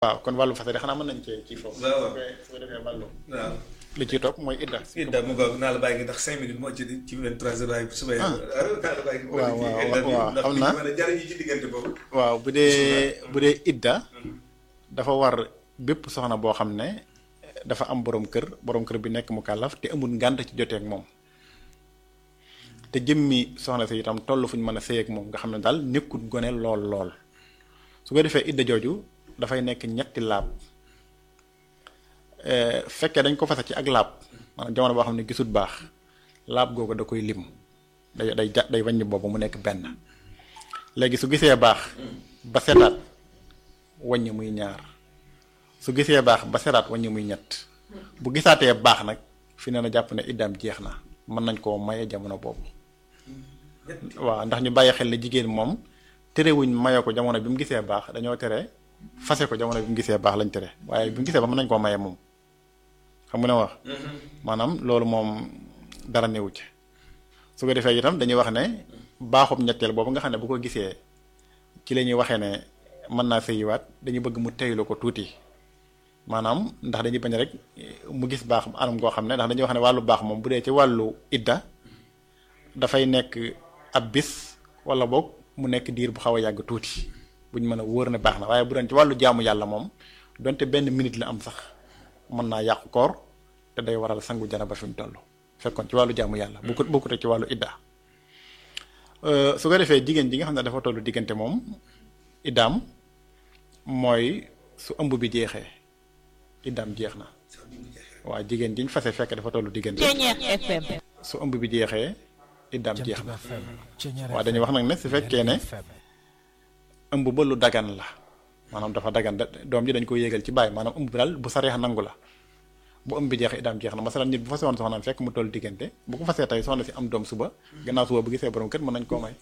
waaw kon wàllu fase de xanaa mën nañ cee ci foofu. waaw waaw su ko defee wàllu. waaw. li ci topp mooy idda. idda mu ngoog naa la bàyyi ngi ndax cinq minutes moo ci ci vingt trois heures waaye bu subee. Ah. naa la bàyyi waaw waaw waaw ndax xam li naa. ñu mën a jariñu ci diggante boobu. waaw bu dee bu dee idda dafa war bépp soxna boo xam ne dafa am borom kër borom kër bi nekk mu kàllaf te amul ngànt ci jotee ak moom te jëmmi soxna si itam toll fu ñu mën a sëy ak moom nga xam ne daal nekkul gone lool lool su ko defee idda jooju dafay nekk ñetti laab Eh, fekkee dañ ko fase ci ak laab maanaam jamono boo xam ne gisul baax laab googu da koy lim day day ja day wàññi boobu mu nekk benn léegi su gisee baax ba setaat wàññi muy ñaar su gisee baax ba setaat wàññi muy ñett bu gisaatee baax nag fi ne na jàpp ne iddaam jeex na mën nañ koo maye jamono boobu waaw ndax ñu bàyyi xel ne jigéen moom terewuñ maye ko jamono bi mu gisee baax dañoo tere fase ko jamono bi mu gisee baax lañ tere waaye bi mu gisee baax mën nañ koo maye moom xam nga ne wax maanaam loolu moom dara newu ci su ko defee itam dañuy wax ne baaxub ñetteel boobu nga xam ne bu ko gisee ci la ñuy waxee ne mën naa sëyiwaat dañuy bëgg mu teylu ko tuuti maanaam ndax dañuy bañ rek mu gis baax anam goo xam ne ndax dañuy wax ne wàllu baax moom bu dee ci wàllu idda dafay nekk ab bis wala boog mu nekk diir bu xaw a yàgg tuuti buñ mën a wóor ne baax na waaye bu doon ci wàllu jaamu yàlla moom donte benn minute la am sax mën naa yàqu koor te day waral sangu janaba fi mu toll fekkoon ci wàllu jaamu yàlla bu ko bokkute ci wàllu idda Euh, su ko defee jigéen ji nga xam ne dafa tollu diggante moom iddaam mooy su ëmb bi jeexee iddaam jeex na waaw jigéen jiñ fase fekk dafa tollu diggante Ceñeex FM. su ëmb bi jeexee iddaam jeex na waaw dañuy wax nag ne su fekkee ne ëmb ba lu dagan la maanaam dafa dagan da doom ji dañ ko yéegal ci bàyyi maanaam ëmb bi daal bu sareex nangu la bu ëmb bi jeexee iddaam jeex na masalan nit bu fase woon soxnaam fekk mu toll diggante bu ko fasee tey soxna si am doom suba gannaaw suba bu gisee borom kër mën nañ koo may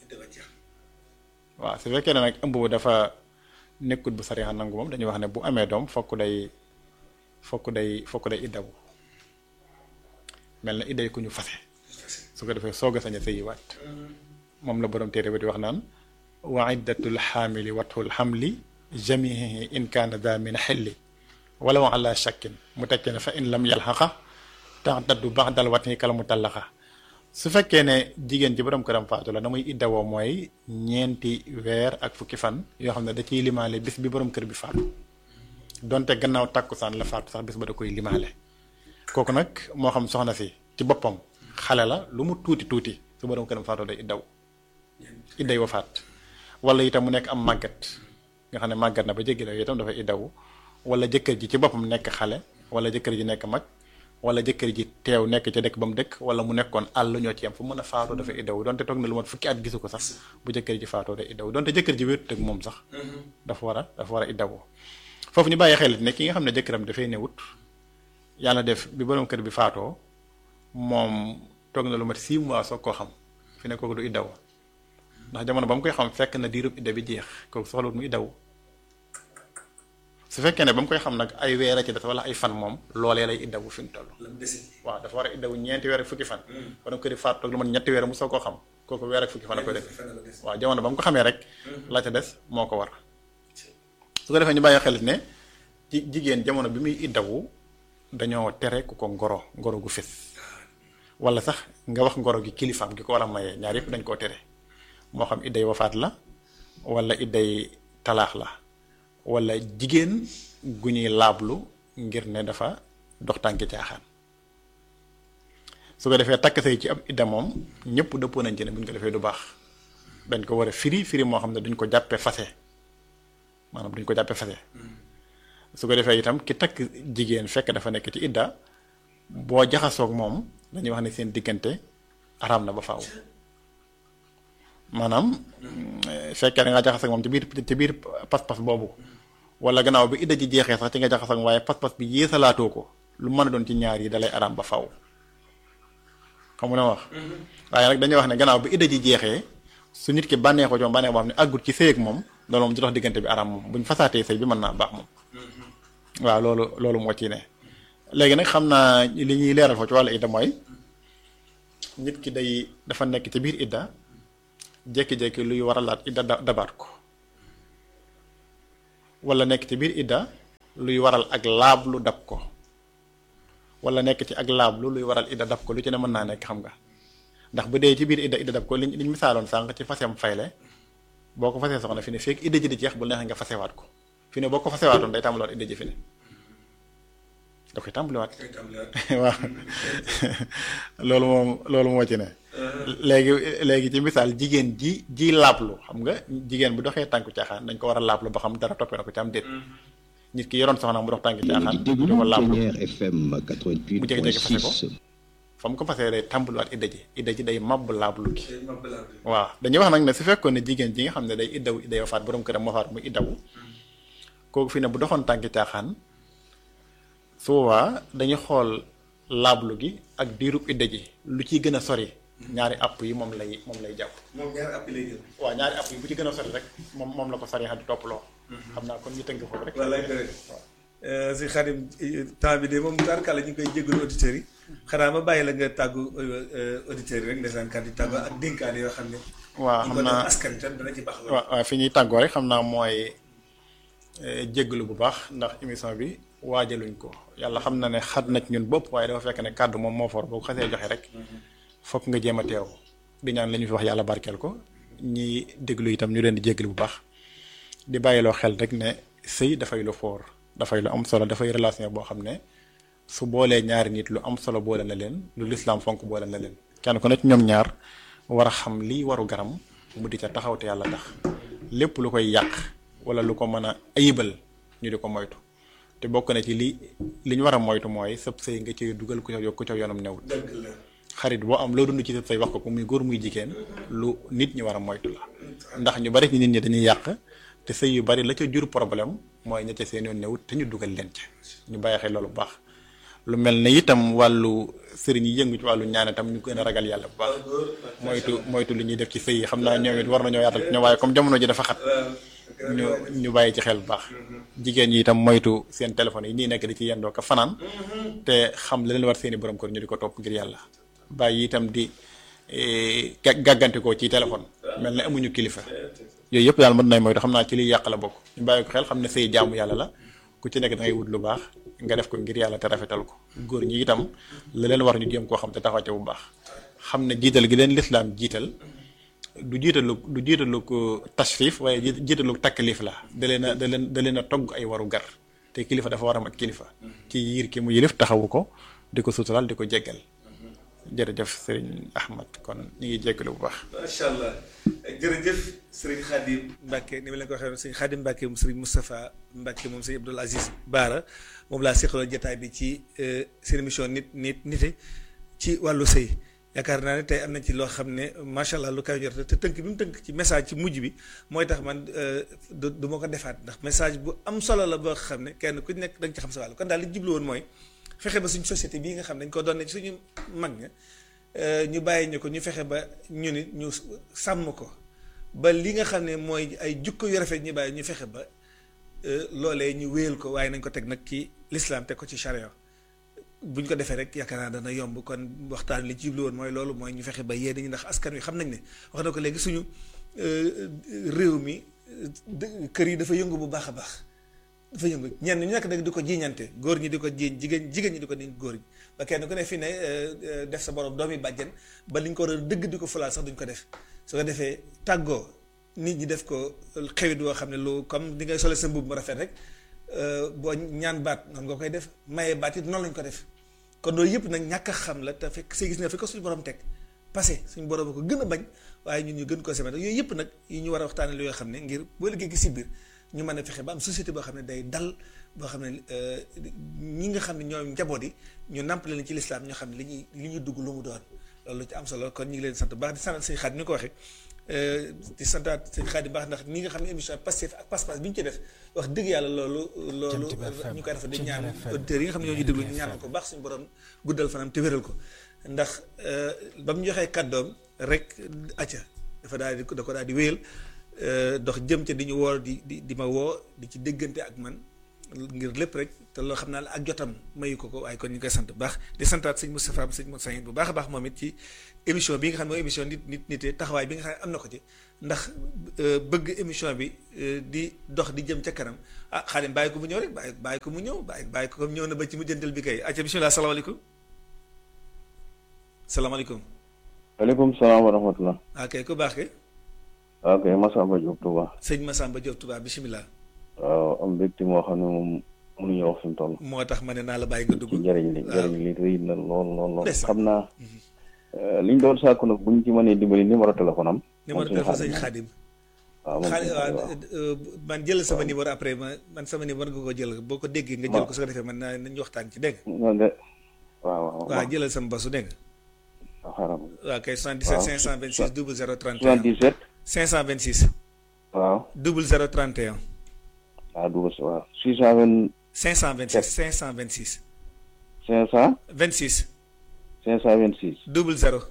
waaw su fekkee ne nag ëmb bu dafa nekkut bu sariya nangu moom dañuy wax ne bu amee doom fokk day fokk day fokk day iddawu mel na idday ku ñu fase su ko defee soog a sañ a sëyiwaat moom la borom téere bi di wax naan wa iddatul xaamili watul xamli jamihi in kaana da min xelli wala wa ala shakkin mu tekkee ne fa in lam yalxaqa taxtaddu baxdal watni kala mu tallaxa su fekkee ne jigéen ji borom këram faatu la na muy iddawoo mooy ñeenti weer ak fukki fan yoo xam ne da ciy limaale bis bi borom kër bi faatu donte gannaaw tàkkusaan la faatu sax bis ba da koy limaale kooku nag moo xam soxna si ci boppam xale la lu mu tuuti tuuti su borom këram faatoo day iddaw idday wafaat wala itam mu nekk am màggat nga xam ne màggat na ba jéggi daw itam dafay iddawu wala jëkkër ji ci boppam nekk xale wala jëkkër ji nekk mag wala jëkkër ji teew nekk ca dëkk ba mu dëkk wala mu nekkoon àll ñoo ci yam fu mën a faatoo dafa iddawu donte toog na lu mat fukki at gisu ko sax bu jëkkër ji faatoo day iddawu donte jëkkër ji wéetut ak moom sax dafa war a dafa war a iddawu foofu ñu bàyyi xel ne ki nga xam ne jëkkëram dafay newut yàlla def bi borom kër bi faatoo moom toog na lu mat 6 mois soog koo xam fi ne kooku du iddawu ndax jamono ba mu koy xam fekk na diirub idda bi jeex kooku soxlawut mu iddawu su fekkee ne ba mu koy xam nag ay weer a ci des wala ay fan moom loolee lay iddawu fi mu toll waaw dafa war a iddawu ñeenti weer ak fukki fan borom kër yi faatu toog lu mat ñetti weer mu soog koo xam kooku weer ak fukki fan a koy def waaw jamono ba mu ko xamee rek la ca des moo ko war su ko defee ñu bàyyi xelit ne ci jigéen jamono bi muy iddawu dañoo tere ku ko ngoro ngoro gu fés wala sax nga wax ngoro gi kilifaam gi ko war a mayee ñaar yëpp dañ koo tere moo xam idday wafaat la wala idday talaax la wala jigéen gu ñuy laablu ngir ne dafa dox tànki caaxaan su ko defee takk say ci ab idda moom ñëpp dëppoo nañ ci ne bu ñu ko defee du baax dañ ko war a firi firi moo xam ne duñ ko jàppee fase maanaam duñ ko jàppee fase su ko defee itam ki takk jigéen fekk dafa nekk ci idda boo jaxasoog moom dañuy wax ne seen diggante araam na ba faaw maanaam fekkee da ngaa jaxasoog moom ci biir ci biir pas-pas boobu wala gannaaw bi idda ji jeexee sax ci nga jaxasoog waaye pas-pas bi yéesalaatoo ko lu mën a doon ci ñaar yi dalay araam ba faaw xam nga wax waaye nag dañuy wax ne gannaaw bi idda ji jeexee su nit ki bànneexoo ci moom bànneex boo xam ne àggut ci sëy ak moom loolu moom di dox diggante bi araam moom buñ fasaatee sëy bi mën naa baax moom waaw loolu loolu moo ci ne léegi nag xam naa li ñuy leeral foofu ci wàllu idda mooy nit ki day dafa nekk ci biir idda jékki-jékki luy waralaat idda da- dabaat ko wala nekk ci biir idda luy waral ak laablu dab ko wala nekk ci ak laablu luy waral idda dab ko lu ci ne mën naa nekk xam nga ndax bu dee ci biir idda idda dab ko liñ liñ misaaloon sànq ci fasem fayle boo ko fasee soxna fi ne fekk idda ji di jeex bu neexee nga fasewaat ko fi ne boo ko fasewaatoon day tàmbaliwaat idda ji fi ne da koy tàmbaliwaat waaw loolu moom loolu moo ci ne léegi léegi ci misaal jigéen ji ji laablu xam nga jigéen bu doxee tànku caaxaan dañ ko war a laablu ba xam dara toppee na ko ci am déet nit ki yoroon soxna mu dox tànku caaxaan di ko laablu bu jékki-jékki fase ko fa mu ko fasee day tàmbaliwaat idda ji idda ji day màbb laablu gi waaw dañuy wax nag ne su fekkoon ne jigéen ji nga xam ne day iddaw idday wafaat borom këram moo faat muy iddawu kooku fi ne bu doxoon tànki caaxaan su boobaa dañuy xool laablu gi ak diirub idda ji lu ciy gën a sori ñaari app yi moom lay moom lay jàpp. moom ñaari app yi lay jël. waaw ñaari app yi bu ci gën a sori rek moom moom la ko sori di topp loo. xam naa kon ñu tënk foofu rek. wallaay dëgg si Xadim temps bi de moom tarkala ñu ngi koy jégalu auditeurs yi xanaa ma bàyyi la nga tàggu auditeurs yi rek ndeysaan kat yi tàggu ak dénkaane yoo xam ne. waaw xam naa askan tam dana ci baax lool. waaw waaw fi ñuy tàggoo rek xam naa mooy jégalu bu baax ndax émission bi waajaluñ ko yàlla xam na ne xat na ci ñun bopp waaye dafa fekk ne kàddu moom moo for boo ko xasee joxe rek fokk nga jéem a teew di ñaan la ñu fi wax yàlla barkeel ko ñi déglu itam ñu leen di jégalu bu baax di bàyyiloo xel rek ne sëy dafay lu foor dafay lu am solo dafay relation boo xam ne su boolee ñaari nit lu am solo boole na leen lu lislaam fonk boole na leen kenn ku ne ci ñoom ñaar war a xam lii waru garam mu di ca taxaw te yàlla tax lépp lu koy yàq wala lu ko mën a ayibal ñu di ko moytu te bokk na ci li li ñu war a moytu mooy sëb sëy nga ci dugal ku ca ku ca yoonam newul xarit boo am loo dund ci sëb sëy wax ko ko muy góor muy jigéen lu nit ñi war a moytu la ndax ñu bari ci nit ñi dañuy yàq te sëy yu bari la ca jur problème mooy ña ca seen yoon newut te ñu dugal leen ca ñu bàyyi xel loolu bu baax lu mel ne itam wàllu sëriñ yi yëngu ci wàllu ñaan itam ñu gën a ragal yàlla bu baax moytu moytu li ñuy def ci sëy yi xam naa ñoom it war nañoo yaatal ci ñoom waaye comme jamono ji dafa xat ñu ñu bàyyi ci xel bu baax jigéen ñi itam moytu seen téléphone yi nii nekk di ci yendoo ko fanaan te xam la leen war seeni borom kër ñu di ko topp ngir yàlla bàyyi itam di gàggantikoo ci téléphone mel ne amuñu kilifa yooyu yëpp daal mën nay moytu xam naa ci liy yàq la bokk ñu bàyyi ko xel xam ne sëy jaamu yàlla la ku ci nekk da ngay wut lu baax nga def ko ngir yàlla te rafetal ko góor ñi itam la leen war ñu jéem koo xam te taxaw ca bu baax xam ne jiital gi leen lislaam jiital du jiitalu du jiitalu ko tashrif waaye jiitalu taklif la da leen a da leen da leen a togg ay waru gar te kilifa dafa war a mat kilifa ci yiir ki mu yilif taxawu ko di ko suutural di ko jéggal jërëjëf sëriñ Ahmad kon ñu ngi jéggalu bu baax. macha allah jërëjëf sëriñ Khadim Mbacke ni ma leen ko waxee sëriñ Khadim Mbacke moom sëriñ Moustapha Mbacke moom sëriñ Abdoul Aziz Baara moom laa seqaloo jotaay bi ci seen émission nit nit nite ci wàllu sëy yaakaar naa ne tey am na ci loo xam ne macha allah lu koy jot te tënk bi mu tënk ci message ci mujj bi mooy tax man du du ma ko defaat ndax message bu am solo la boo xam ne kenn ku nekk da nga ci xam sa wàll kon daal li jublu woon mooy. fexe ba suñ société bii nga xam ne dañ ko doon ne ci suñu mag ña ñu bàyyi ñu ko ñu fexe ba ñu nit ñu sàmm ko ba li nga xam ne mooy ay jukko yu rafet ñu bàyyi ñu fexe ba loolee ñu wéyal ko waaye nañ ko teg nag ci l'islam teg ko ci charia bu ñu ko defee rek yaakaar naa dana yomb kon waxtaan li ci jublu woon mooy loolu mooy ñu fexe ba yee ñi ndax askan wi xam nañ ne wax na ko léegi suñu réew mi kër yi dafa yëngu bu baax a baax dafa yëngu ñenn ñu nekk nag di ko jiiñante góor ñi di ko jiiñ jigéen jigéen ñi di ko jiiñ góor ñi ba kenn ku ne fi ne def sa borom doomi bàjjen ba liñ ko war a dëgg di ko fulaal sax duñ ko def su ko defee tàggoo nit ñi def ko xewit boo xam ne lu comme di ngay sole sa mbubb mu rafet rek boo ñaan baat noonu nga koy def maye baat it noonu lañ ko def kon loolu yëpp nag ñàkk a xam la te fekk see gis nga fi ko suñu borom teg passé suñu borom ko gën a bañ waaye ñun ñu gën ko semet yooyu yëpp nag yi ñu war a waxtaane lu yoo xam ne ngir boo liggéey gi si biir ñu mën a fexe ba am société boo xam ne day dal boo xam ne ñi nga xam ne ñoom njaboot yi ñu nàmpale leen ci lislaam ñoo xam ne li ñuy li ñuy dugg lu mu doon loolu ci am solo kon ñu ngi leen sant baax di sant sëñ Xaadim ni ko waxee di santaat sëñ Xaadim baax ndax ñi nga xam ne émission Pastef ak Pass Pass bi ñu ci def wax dëgg yàlla loolu loolu ñu koy defa di ñaan auditeurs yi nga xam ne ñoo ñu déglu ñu ñaan ko baax suñu borom guddal fanam te wéral ko ndax ba mu joxee kàddoom rek acca dafa daal di da ko daal di wéyal dox jëm ca di ñu woo di di di ma woo di ci déggante ak man ngir lépp rek te loo xam naa la ak jotam mayu ko ko waaye kon ñu ngi koy sant bu baax di santaat sëñ Moustapha sëñ Moussa bu baax a baax moom it ci émission bi nga xam ne mooy émission nit nit nite taxawaay bi nga xam ne am na ko ci ndax bëgg émission bi di dox di jëm ca kanam ah Xaadim bàyyi ko mu ñëw rek bàyyi bàyyi ko mu ñëw bàyyi bàyyi ko comme ñëw na ba ci mu jëndal bi kay acca bismillah salaamaaleykum salaamaaleykum waaleykum salaam wa rahmatulah. ok ku baax ke ok Massamba Diop Touba. sëñ Massamba Diop Touba bismillah waaw am mbégte moo xam ne moom mënuñu wax fi mu toll. moo tax ma ne naa la bàyyi nga dugg ci njëriñ li waaw. njëriñ li rëy na lool lool lool. Ndeysaan. xam naa liñ doon sàkku nag buñ ci mënee dimbali numéro téléphone am. numéro moom suñu téléphone sëñ Xaadim. Xaadim waaw moom xaalis suñu waaw Xaadim, waaw. euh, man jël sama numéro après ma man sama numéro nga ko jël boo ko déggee nga jël ko su ko defee man naa nañu waxtaan ci dégg non de waaw waaw nga waaw jëlal sama basu dégg nga waaw xaaral waaw kay 77 526 00 31 77 526 waaw 00 31 waaw double waaw 620 526 526 500 26 526 00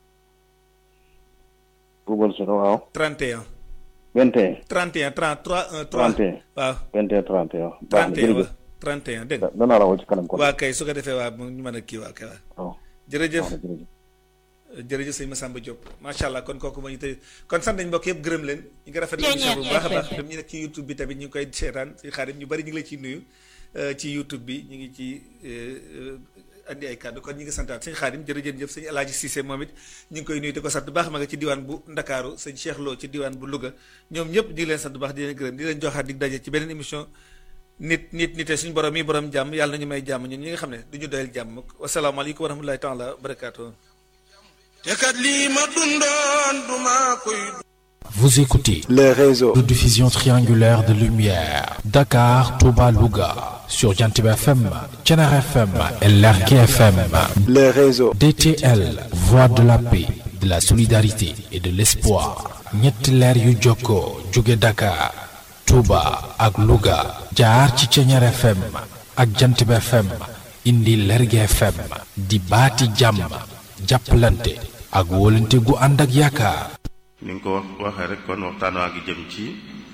double zéro waaw 31 21 31 33 1 3 31 waaw 21 31 baax na 31 jërëjëf waaw 31 dégg nga da- danaa la woo ci kanam kon waa kay su ko defee waa mu ñu mën a kii waa kay waa waaw jërëjëf baax na jërëjëf jërëjëf sëñ Massamba Diop macha allah kon kooku moo ñu tey kon sant nañ mbokk yëpp gërëm leen ñu ngi rafetlu émission bu baax a baax dem ñu nekk ci YouTube bi tamit ñu ngi koy seetaan si xaarim ñu bari ñu ngi la ciy nuyu euh, ci YouTube bi ñu ngi ci euh, euh, andi ay kàddu kon ñu ngi santaat sëñ xaarim jërëjëf sëñ El Hadji Cissé moom it ñu ngi koy nuyu di ko sant bu baax ma nga ci diwaan bu Ndakaaru sëñ Cheikh Lo ci diwaan bu Louga ñoom ñëpp ñu ngi leen sant bu baax di leen gërëm di leen joxaat dig daje ci beneen émission nit nit nite suñu borom yi borom jàmm yàlla nañu may jàmm ñun ñi nga xam ne du ñu doyal jàmm wasalaamaaleykum wa rahmatulahi taala wa barakaatu te kat lii ma dundoon duma koy Vous écoutez les réseaux de diffusion triangulaire de lumière Dakar, Touba, Louga sur Jantib FM, Thiénare FM et Lergui FM. les réseaux DTL, voix de la paix, de la solidarité et de l'espoir. ñetti leer yu jokkoo jóge Dakar, Touba ak Louga jaar ci Thiénare FM ak Jantib FM indi Lergui FM di baati jàmm jàppalante ak wóolante gu ànd ak yaakaar. ni nga ko wax waxee rek kon waxtaan waa ngi jëm ci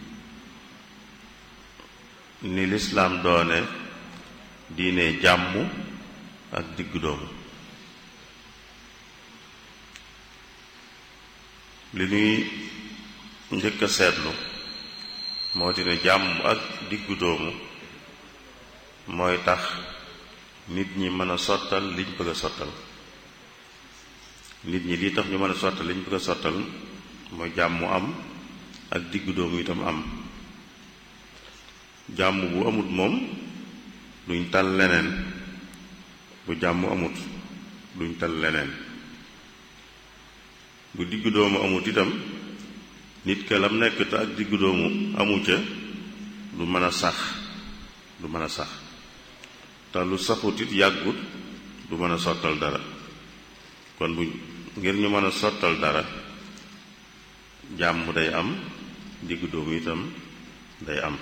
ni lislaam doone diine jàmm ak diggu doomu li ñuy njëkk a seetlu moo di ne jàmm ak diggu doomu mooy tax nit ñi mën a sottal liñ bëgg a sottal nit ñi lii tax ñu mën a sottal liñ bëgg a sottal mooy jàmm am ak diggu doomu itam am jàmm bu amut moom duñ tal leneen bu jàmm amut duñ tal leneen bu diggu doomu amut itam nit ka lam nekk te ak diggu doomu amu ca du mën a sax du mën a sax te lu saxut it yàggut du mën a sottal dara kon bu ngir ñu mën a sottal dara jàmm day am diggu doomu itam day am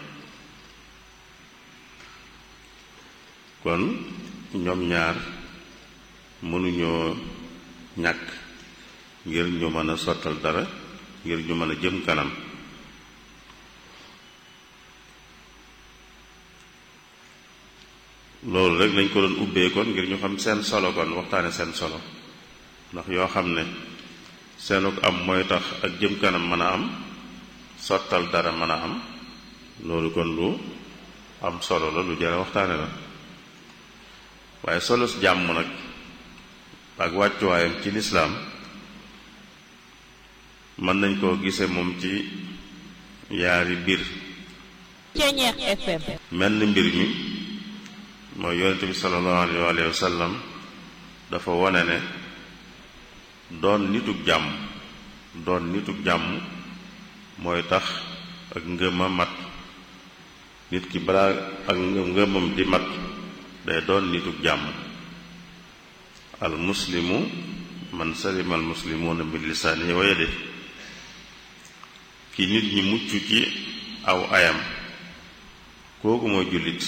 kon ñoom ñaar mënuñoo ñàkk ngir ñu mën a sottal dara ngir ñu mën a jëm kanam loolu rek lañ ko doon ubbee kon ngir ñu xam seen solo kon waxtaane seen solo ndax yoo xam ne seenuk am mooy tax ak jëm kanam mën a am sottal dara mën a am loolu kon lu am solo la lu jara waxtaane la waaye solo si jàmm nag ak wàccuwaayam ci lislaam mën nañ koo gise moom ci yaari mbir Ceñeex FM menn mbir mi mooy yonente bi sallallahu alayhi wa sallam dafa wone ne doon nitug jàmm doon nitug jàmm mooy tax ak ngëma mat nit ki balaa ak ngëmam di mat day doon nitug jàmm al muslimu man salima al muslimuuna min lisaanihi wa yadihi ki nit ñi mucc ci aw ayam kooku mooy jullit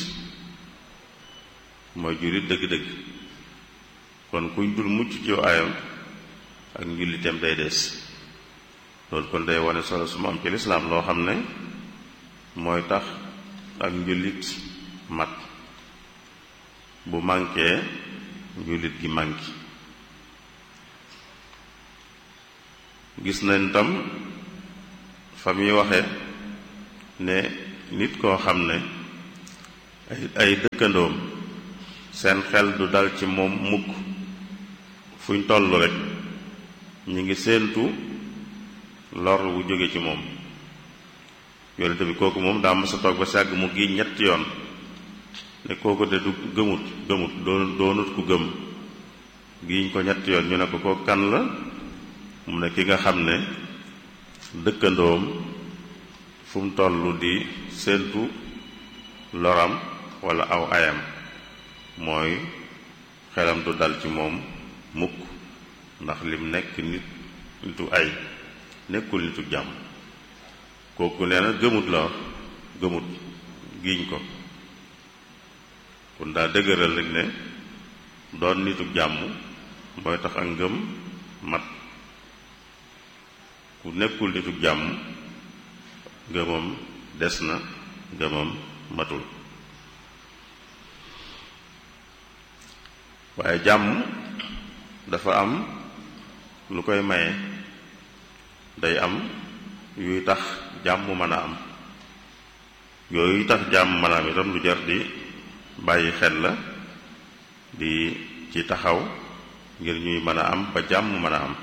mooy jullit dëgg-dëgg kon kuñ dul mucc ci aw ayam ak njullitam day des loolu kon day wane solo su mu am ci lislaam loo xam ne mooy tax ak njullit mat bu manqué jullit gi manqué gis nañ tam fa muy waxe ne nit koo xam ne ay ay dëkkandoom seen xel du dal ci moom mukk fuñ toll rek ñu ngi séentu lor wu jóge ci moom yonente bi kooku moom daa mës a toog ba sàgg mu gi ñetti yoon ne kooku de du gëmut gëmut doon doonut ku gëm giiñ ko ñetti yoon ñu ne ko kooku kan la mu ne ki nga xam ne dëkkandoom fu mu toll di séentu loram walla aw ayam mooy xelam du dal ci moom mukk ndax lim nekk nit nitu ay nekkul nitu jàmm kooku nee na gëmut la gëmut giiñ ko kon daa dëgëral rek ne doon nitu jàmm mooy tax ak ngëm mat ku nekkul nitu jàmm ngëmam des na ngëmam matul waaye jàmm dafa am lu koy maye day am yuy tax jàmm mën a am yooyu tax jàmm mën a am itam lu jar di bàyyi xel la di ci taxaw ngir ñuy mën a am ba jàmm mën a am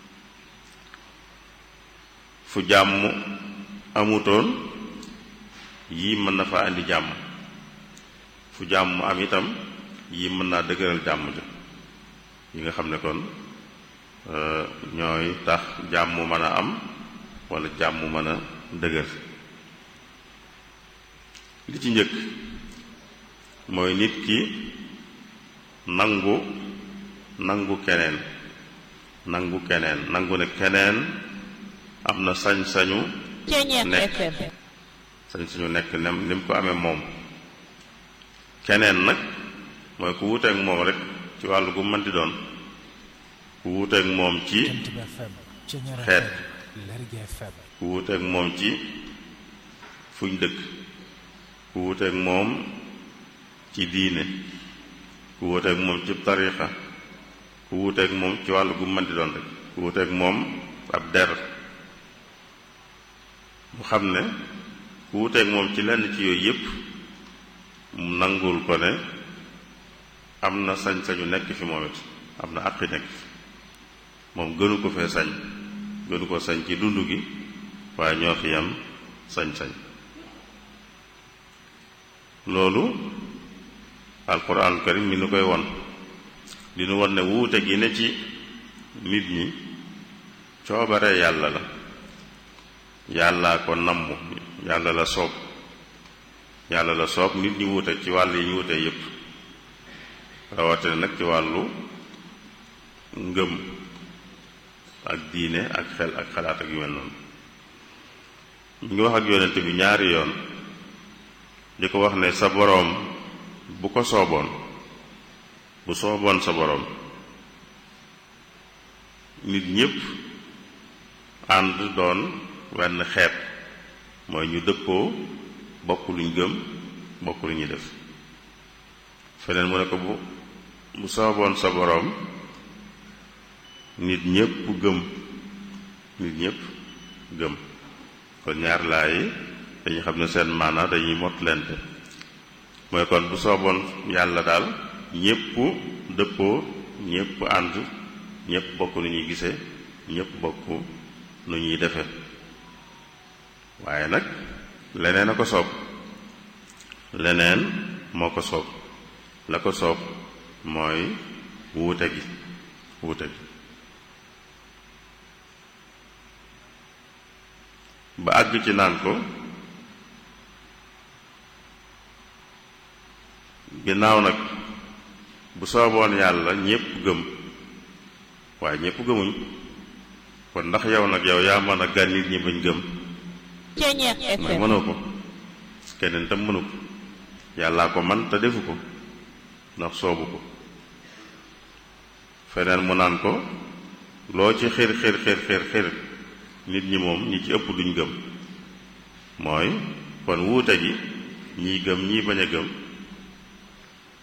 fu jàmm amutoon yii mën na fa indi jàmm fu jàmm am itam yii mën naa dëgëral jàmm ja yi nga xam ne kon ñooy tax jàmm mën a am walla jàmm mën a dëgër li ci njëkk mooy nit ki nangu nangu keneen nangu keneen nangu ne keneen am na sañ-sañu nekk sañ-sañu nekk nem ni mu ko amee moom keneen nag mooy ku wuuteek moom rek ci wàllu gu mën di doon ku wuuteek moom ci xeet ku wuuteek moom ci fuñ dëkk ku wuuteek moom ci diine ku wuuteek moom ci tariixa ku wuuteek moom ci wàllu gu mën di doon rek ku wuuteek moom ab der mu xam ne ku wuuteek moom ci lenn ci yooyu yépp mu nangul ko ne am na sañ-sañu nekk fi moom it am na àqi nekk fi moom gënu ko fee sañ gënu ko sañ ci dund gi waaye ñoo fi yam sañ-sañ loolu alquran karim mi nu koy won di nu won ne wuute gi ne ci nit ñi coobare yàlla la yàllaa ko namm yàlla la soob yàlla la soob nit ñi wuute ci wàll yi ñu wuute yépp rawatina nag ci wàllu ngëm ak diine ak xel ak xalaat ak yu mel noonu ñu ngi wax ak yonent bi ñaari yoon di ko wax ne sa boroom bu ko sooboon bu sooboon sa boroom nit ñépp ànd doon wenn xeet mooy ñu dëppoo bokk luñ gëm bokk lu ñuy def feneen mu ne ko bu bu sooboon sa boroom nit ñépp gëm nit ñépp gëm kon ñaar laay dañuy xam ne seen maana dañuy mot lente mooy kon bu sooboon yàlla daal ñépp dëppoo ñépp ànd ñépp bokk nu ñuy gisee ñépp bokk nu ñuy defe waaye nag leneen a ko soob leneen moo ko soob la ko soob mooy wuute gi wuute gi ba àgg ci naan ko ginnaaw nag bu sooboon yàlla ñépp gëm waaye ñépp gëmuñ kon ndax yow nag yow yaa mën a gan nit ñi bañ gëm mooy mënoo ko keneen tam mënu ko yàllaa ko man te defu ko ndax soobu ko feneen mu naan ko loo ci xir xir xir xir xir nit ñi moom ñi ci ëpp duñ gëm mooy kon wuute gi ñii gëm ñii bañ a gëm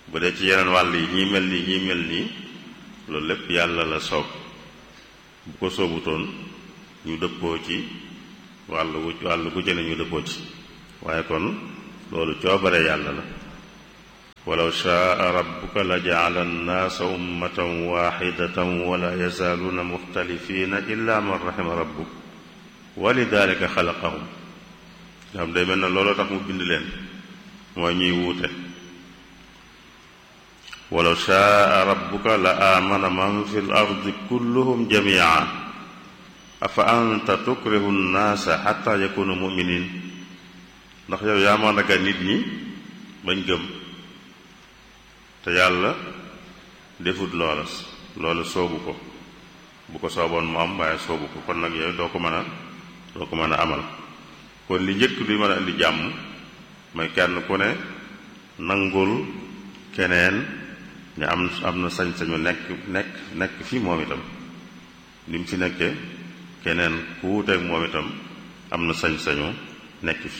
bu dee ci yeneen wàll yi ñii mel nii ñii mel nii loolu lépp yàlla la soob bu ko soobutoon ñu dëppoo ci wàll wu wàll gu jëne ñu dëppoo ci waaye kon loolu coobare yàlla la walaw shaa rabbuka la jaala annaasa ummatan waxidatan wala yazaaluuna muxtalifina illa man raxima rabbuk wa lidalika xalaqahum nga xam day mel na looloo tax mu bind leen mooy ñuy wuute walaw shaa rabbuka la aamana man fi l ardi kulluhum jamia afa anta tukrihu nnaasa xatta yakunu muminin ndax yow yaa mën a nit ñi bañ gëm te yàlla defut loola loola soobu ko bu ko sooboon mu am waaye soobu ko kon nag yow doo ko mën a doo ko mën a amal kon li njëkk luy mën a indi jàmm mooy kenn ku ne nangul keneen ne am am na sañ-sañu nekk nekk nekk fi moom itam ni mu fi nekkee keneen ku wuuteeg moom itam am na sañ-sañu nekk fi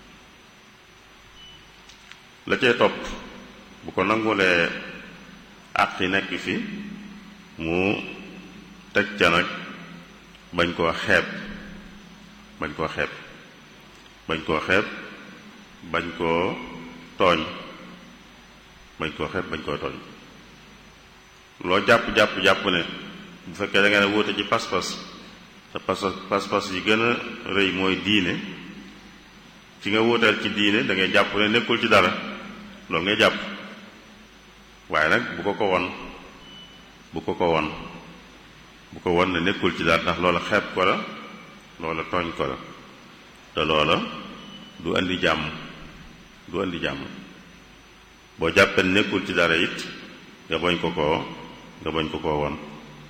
la cee topp bu ko nangulee àq yi nekk fi mu teg ca nag bañ koo xeeb bañ koo xeeb bañ koo xeeb bañ koo tooñ bañ koo xeeb bañ koo tooñ loo jàpp-jàpp-jàpp ne bu fekkee da nga ne wóote ci pas-pas te pas pas-pas yi gën a rëy mooy diine ci nga wóoteel ci diine da ngay jàpp ne nekkul ci dara loolu ngay jàpp waaye nag bu ko ko won bu ko ko won bu ko won ne nekkul ci dara ndax loola xeeb ko la loola tooñ ko la te loola du andi jàmm du andi jàmm boo jàppee nekkul ci dara it nga bañ ko koo nga bañ ko koo won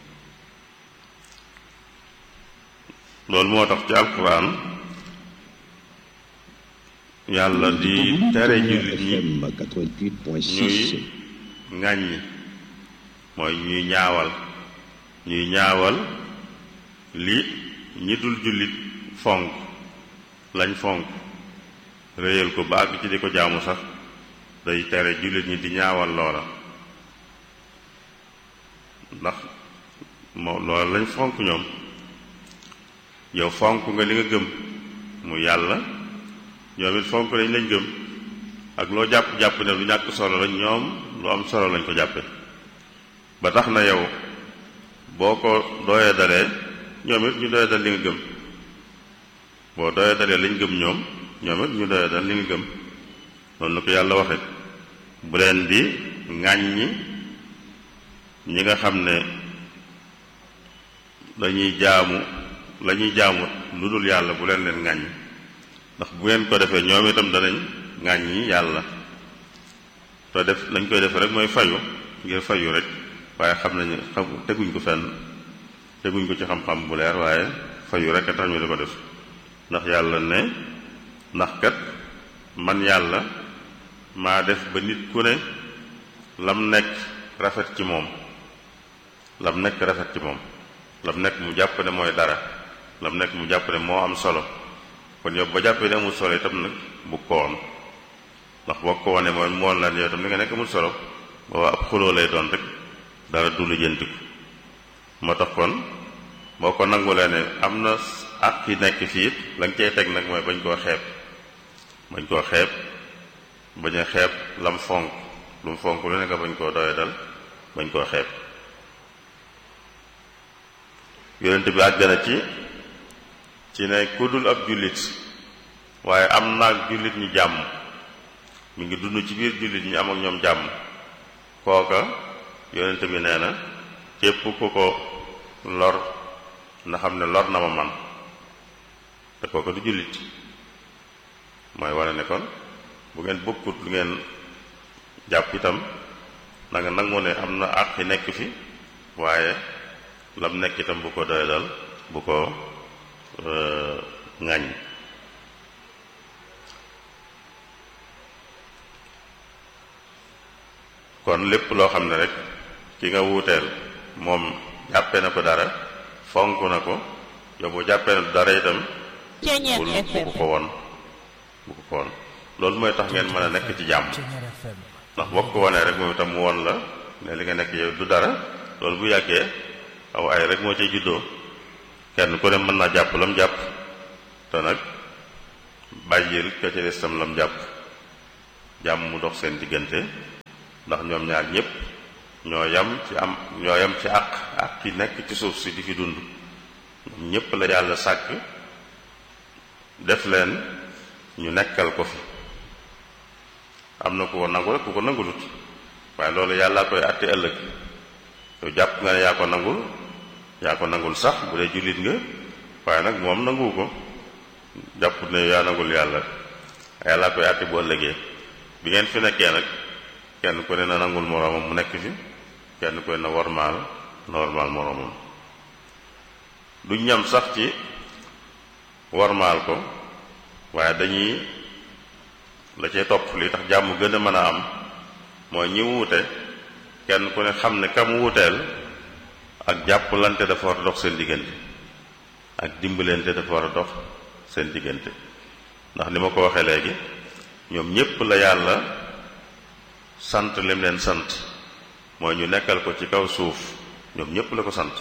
loolu moo tax ci alquran yàlla di tere jullit ñi ñuy ŋàññi mooy ñuy ñaawal ñuy ñaawal li ñi dul jullit fonk lañ fonk réyal ko ba àgg ci di ko jaamu sax day tere jullit ñi di ñaawal loola ndax moo loola lañ fonk ñoom yow fonk nga li nga gëm mu yàlla ñoom it fonk lañ lañ gëm ak loo jàpp-jàpp ne lu ñàkk solo la ñoom lu am solo lañ ko jàppe ba tax na yow boo ko dooyee dalee ñoom it ñu doyee dal li nga gëm boo doyee dalee lañ gëm ñoom ñoom it ñu doyee dal li nga gëm noonu la ko yàlla waxe bu leen di ŋàññi ñi nga xam ne dañuy jaamu la ñuy jaamu lu dul yàlla bu leen leen ŋàññi ndax bu ngeen ko defee ñoom itam danañ ŋàññi yàlla te def lañ koy def rek mooy fayu ngir fayu rek waaye xam nañu xam teguñ ko fenn teguñ ko ci xam-xam bu leer waaye fayu rek a tax ñu di ko def ndax yàlla ne ndax kat man yàlla maa def ba nit ku ne lam nekk rafet ci moom lam nekk rafet ci moom lam nekk mu jàpp ne mooy dara lam nekk mu jàpp ne moo am solo kon yow ba jàppee ne amul solo itam nag bu ko woon ndax boo ko wonee mooy moon la yow itam li nga nekk amul solo booba ab xuloo lay doon rek dara du lu jëntiku moo tax kon boo ko nangulee ne am na ak yi nekk fii it la nga cay teg nag mooy bañ koo xeeb bañ koo xeeb bañ a xeeb lam fonk lu mu fonk lu ne nga bañ koo doye dal bañ koo xeeb yonent bi àgg na ci ci ne ku dul ab jullit waaye am naag jullit ñi jàmm mi ngi dund ci biir jullit ñi am ak ñoom jàmm kooka yonent bi nee na képp ku ko lor na xam ne lor na ma man te kooka du jullit mooy wane ne kon bu ngeen bokkut lu ngeen jàpp itam na nga nangu ne am na àq yi nekk fi waaye lam nekk itam bu ko doy dal bu ko ŋàññ kon lépp loo xam ne rek ki nga wuuteel moom jàppee na ko dara fonk na ko yow boo jàppee na dara itam bul bu ko ko won bu ko ko won loolu mooy tax ngeen mën a nekk ci jàmm ndax boo ko wanee rek moom itam mu won la ne li nga nekk yow du dara loolu bu yàggee aw ay rek moo cay juddoo kenn ku ne mën naa jàpp lam jàpp te nag bàyyil ka ca des tam lam jàpp jàmm mu dox seen diggante ndax ñoom ñaar ñépp ñoo yam ci am ñoo yam ci àq ak ki nekk ci suuf si di fi dund ñoom ñépp la yàlla sàkk def leen ñu nekkal ko fi am na ku ko nangu rek ku ko nangulut waaye loolu yàllaa koy àtte ëllëg yow jàpp nga ne yaa ko nangul yaa ko nangul sax bu dee jullit nga waaye nag moom nanguwu ko jàpp ne yaa nangul yàlla yàllaa koy àtte bu ëllëgee bi ngeen fi nekkee nag kenn ku ne na nangul moroomam mu nekk fi kenn ku ne na wormaal na wormaal moroomam du ñam sax ci wormaal ko waaye dañuy la cay topp li tax jàmm gën a mën a am mooy ñi wuute kenn ku ne xam ne kam wuuteel ak jàppalante dafa war a dox seen diggante ak dimbalante dafa war a dox seen diggante ndax ni ma ko waxee léegi ñoom ñépp la yàlla sant lim leen sant mooy ñu nekkal ko ci kaw suuf ñoom ñépp la ko sant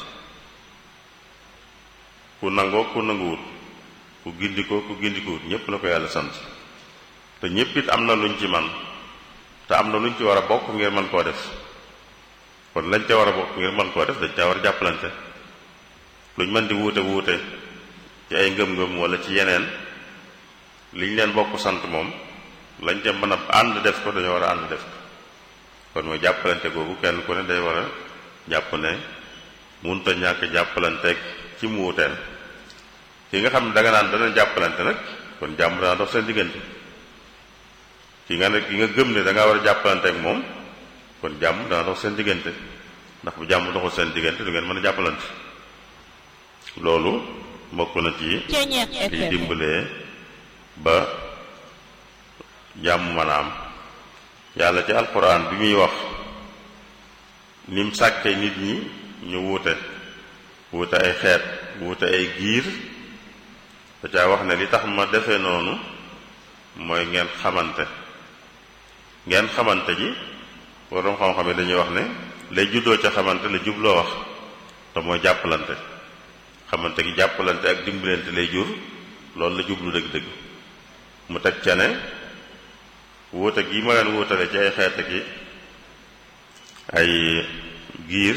ku nangoo ku nanguwut ku gindikoo ku gindikuwut ñépp la ko yàlla sant te ñépp it am na luñ ci man te am na luñ ci war a bokk ngir mën koo def kon lañ ca war a bokk ngir mën koo def dañ ca war a jàppalante luñ mën di wuute wuute ci ay ngëm-ngëm wala ci yeneen liñ leen bokk sant moom lañ ca mën a ànd def ko dañoo war a ànd def ko kon mooy jàppalante googu kenn ku ne day war a jàpp ne munta ñàkk jàppalanteeg ci mu wuteel ki nga xam ne danga naan dana jàppalante nag kon jàmm dana dox seen diggante ki nga ne ki nga gëm ne da nga war a jàppalanteeg moom kon jàmm dana dox seen diggante ndax bu jàmm doxul seen diggante du ngeen mën a jàppalante loolu bokk na ci liy dimbalee ba jàmm mën a am yàlla ci alquran bi muy wax nim sàkkee nit ñi ñu wuute wuute ay xeet wuute ay giir da caa wax ne li tax ma defee noonu mooy ngeen xamante ngeen xamante ji waroom xam-xam yi dañuy wax ne lay juddoo ca xamante la jubloo wax te mooy jàppalante xamante gi jàppalante ak dimbalante lay jur loolu la jublu dëgg-dëgg mu teg ca ne wuute gi ma leen wuutale ci ay xeet gi ay giir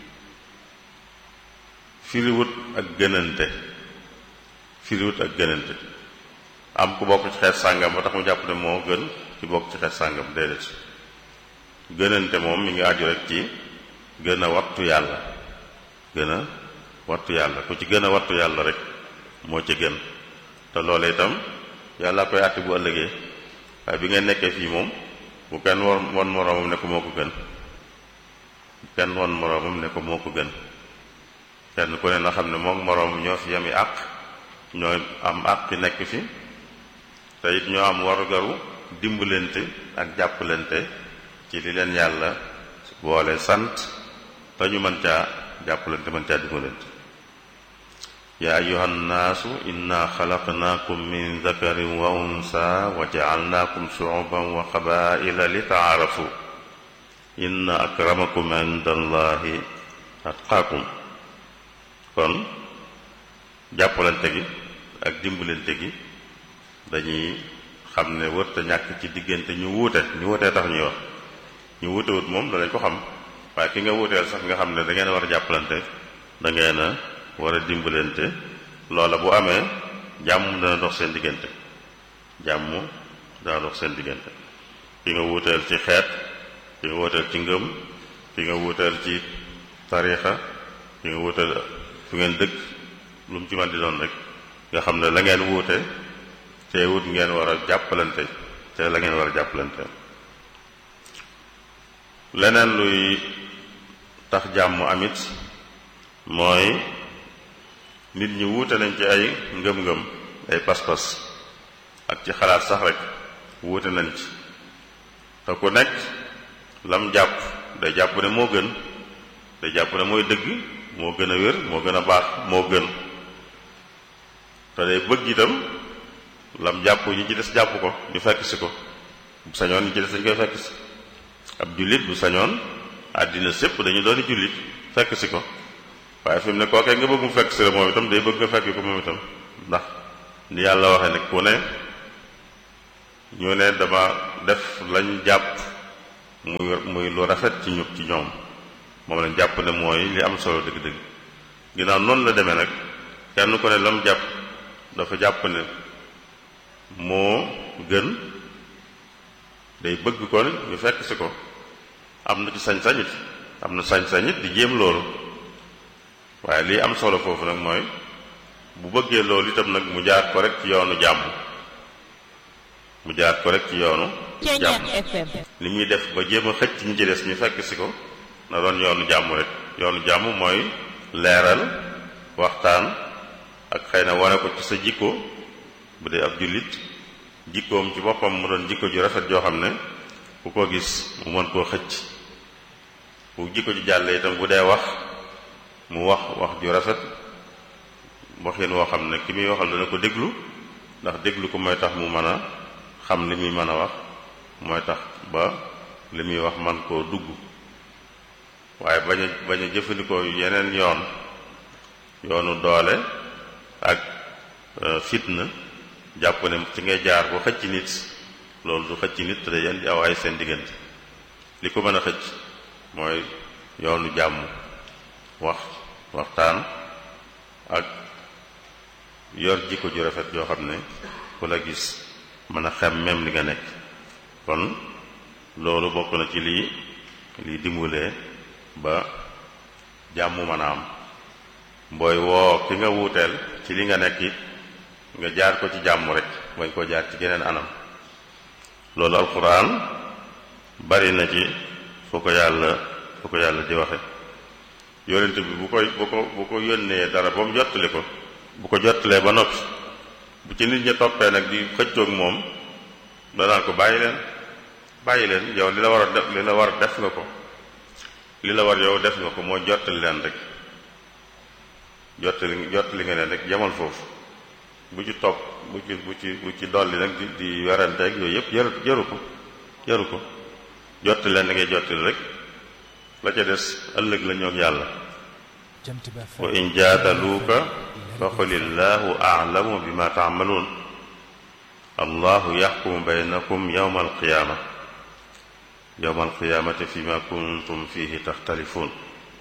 firiwut ak gënante firiwut ak gënante am ku bokk ci xeet sàngam ba tax mu jàpp ne moo gën ci bokk ci xeet sàngam déedéet gënante moom mi ngi aju rek ci gën a wattu yàlla gën a wattu yàlla ku ci gën a wattu yàlla rek moo ci gën te loolu itam yàlla koy àtti bu ëllëgee waaye bi ngeen nekkee fii moom bu kenn won won moroomam ne ko moo ko gën kenn won moroomam ne ko moo ko gën kenn ku ne na xam ne moom moroom ñoo fi yami àq ñoo am àq ci nekk fi te it ñoo am warugaru dimbalante ak jàppalante ci li leen yàlla boole sant te ñu mën caa jàppalante mën caa dimbalante yaa ayuha nnaasu inna xalaqnaakum min dakarin wa unsa wa jacalnaakum shucuban wa qabaila li taarafu inna akramakum inda allahi atqaakum kon jàppalante gi ak dimbalante gi dañuy xam ne wërta ñàkk ci diggante ñu wuute ñu wuutee tax ñuy wax ñu wuute wut moom danañ ko xam waaye ki nga wuuteel sax nga xam ne da ngeen a war a jàppalante da ngeen a war a dimbalante loola bu amee jàmm dana dox seen diggante jàmm dana dox seen diggante ki nga wuuteel ci xeet ki nga wuuteel ci ngëm ki nga wuuteel ci tariixa ki nga wuuteel fu ngeen dëkk lu mu ci man di doon rek nga xam ne la ngeen wuute te wut ngeen war a jàppalante te la ngeen war a jàppalante leneen luy tax jàmm amit mooy nit ñi wuute nañ ci ay ngëm-ngëm ay pas-pas ak ci xalaat sax rek wuute nañ ci te ku nekk lam jàpp day jàpp ne moo gën day jàpp ne mooy dëgg moo gën a wér moo gën a baax moo gën te day bëgg itam lam jàpp ñi ci des jàpp ko ñu fekk si ko sañoon ñi ci des dañ koy fekk si ab jullit bu sañoon àddina sépp dañu doon jullit fekk si ko waaye fi mu ne kookee nga bëgg mu fekk si la moom itam day bëgg nga fekk ko moom itam ndax ni yàlla waxee ne ku ne ñu ne dama def lañ jàpp muy muy lu rafet ci ñu ci ñoom moom lañ jàpp ne mooy li am solo dëgg-dëgg ginnaaw noonu la demee nag kenn ko ne lam jàpp dafa jàpp ne moo gën day bëgg ko ñu fekk si ko am na ci sañ-sañit am na sañ-sañit di jéem loolu waaye lii am solo foofu nag mooy bu bëggee loolu itam nag mu jaar ko rek ci yoonu jàmm mu jaar ko rek ci yoonu jàmm li muy def ba jéem a xëcc ñi ci des ñu fekk si ko na doon yoonu jàmm rek yoonu jàmm mooy leeral waxtaan ak xëy na wane ko ci sa jikko bu dee ab jullit jikkoom ci boppam mu doon jikko ju rafet joo xam ne ku ko gis mu mën koo xëcc bu jikko ji jàlle itam bu dee wax mu wax wax ju rafet waxin woo xam ne ki muy waxal dana ko déglu ndax déglu ko mooy tax mu mën a xam li muy mën a wax mooy tax ba li muy wax man koo dugg waaye bañ a bañ a jëfandikoo yeneen yoon yoonu doole ak fitna jàpp ne ci ngay jaar bu xëcc nit loolu du xëcc nit te day indi aw ay seen diggante li ko mën a xëcc mooy yoonu jàmm wax waxtaan ak yor jikko ju rafet joo xam ne ku la gis mën a xem même li nga nekk kon loolu bokk na ci lii lii dimbalee ba jàmm mën a am booy woo ki nga wuuteel ci li nga nekk it nga jaar ko ci jàmm rek bañ koo jaar ci geneen anam loolu alquran bari na ci fu ko yàlla fu ko yàlla di waxe yonent bi bu koy bu ko bu ko yónnee dara ba mu jottali ko bu ko jottalee ba noppi bu ci nit ñi toppee nag di xëccoog moom danaan ko bàyyi leen bàyyi leen yow li la war a def li la war a def nga ko li la war yow def nga ko mooy jottali leen rek jottali jottali nga leen rek yemal foofu bu ci topp bu ci bu ci bu ci dolli nag di di werante ak yooyu yëpp jaru jaru ko jaru ko jottali leen da ngay jottali rek la ca des ëllëg la ñoog yàlla wa in jaadaluuka fa qulillahu a'lamu bima ta'maluun allahu yaxkumu baynakum yawma alqiyaama yawma alqiyaamati fima kuntum fihi taxtalifuun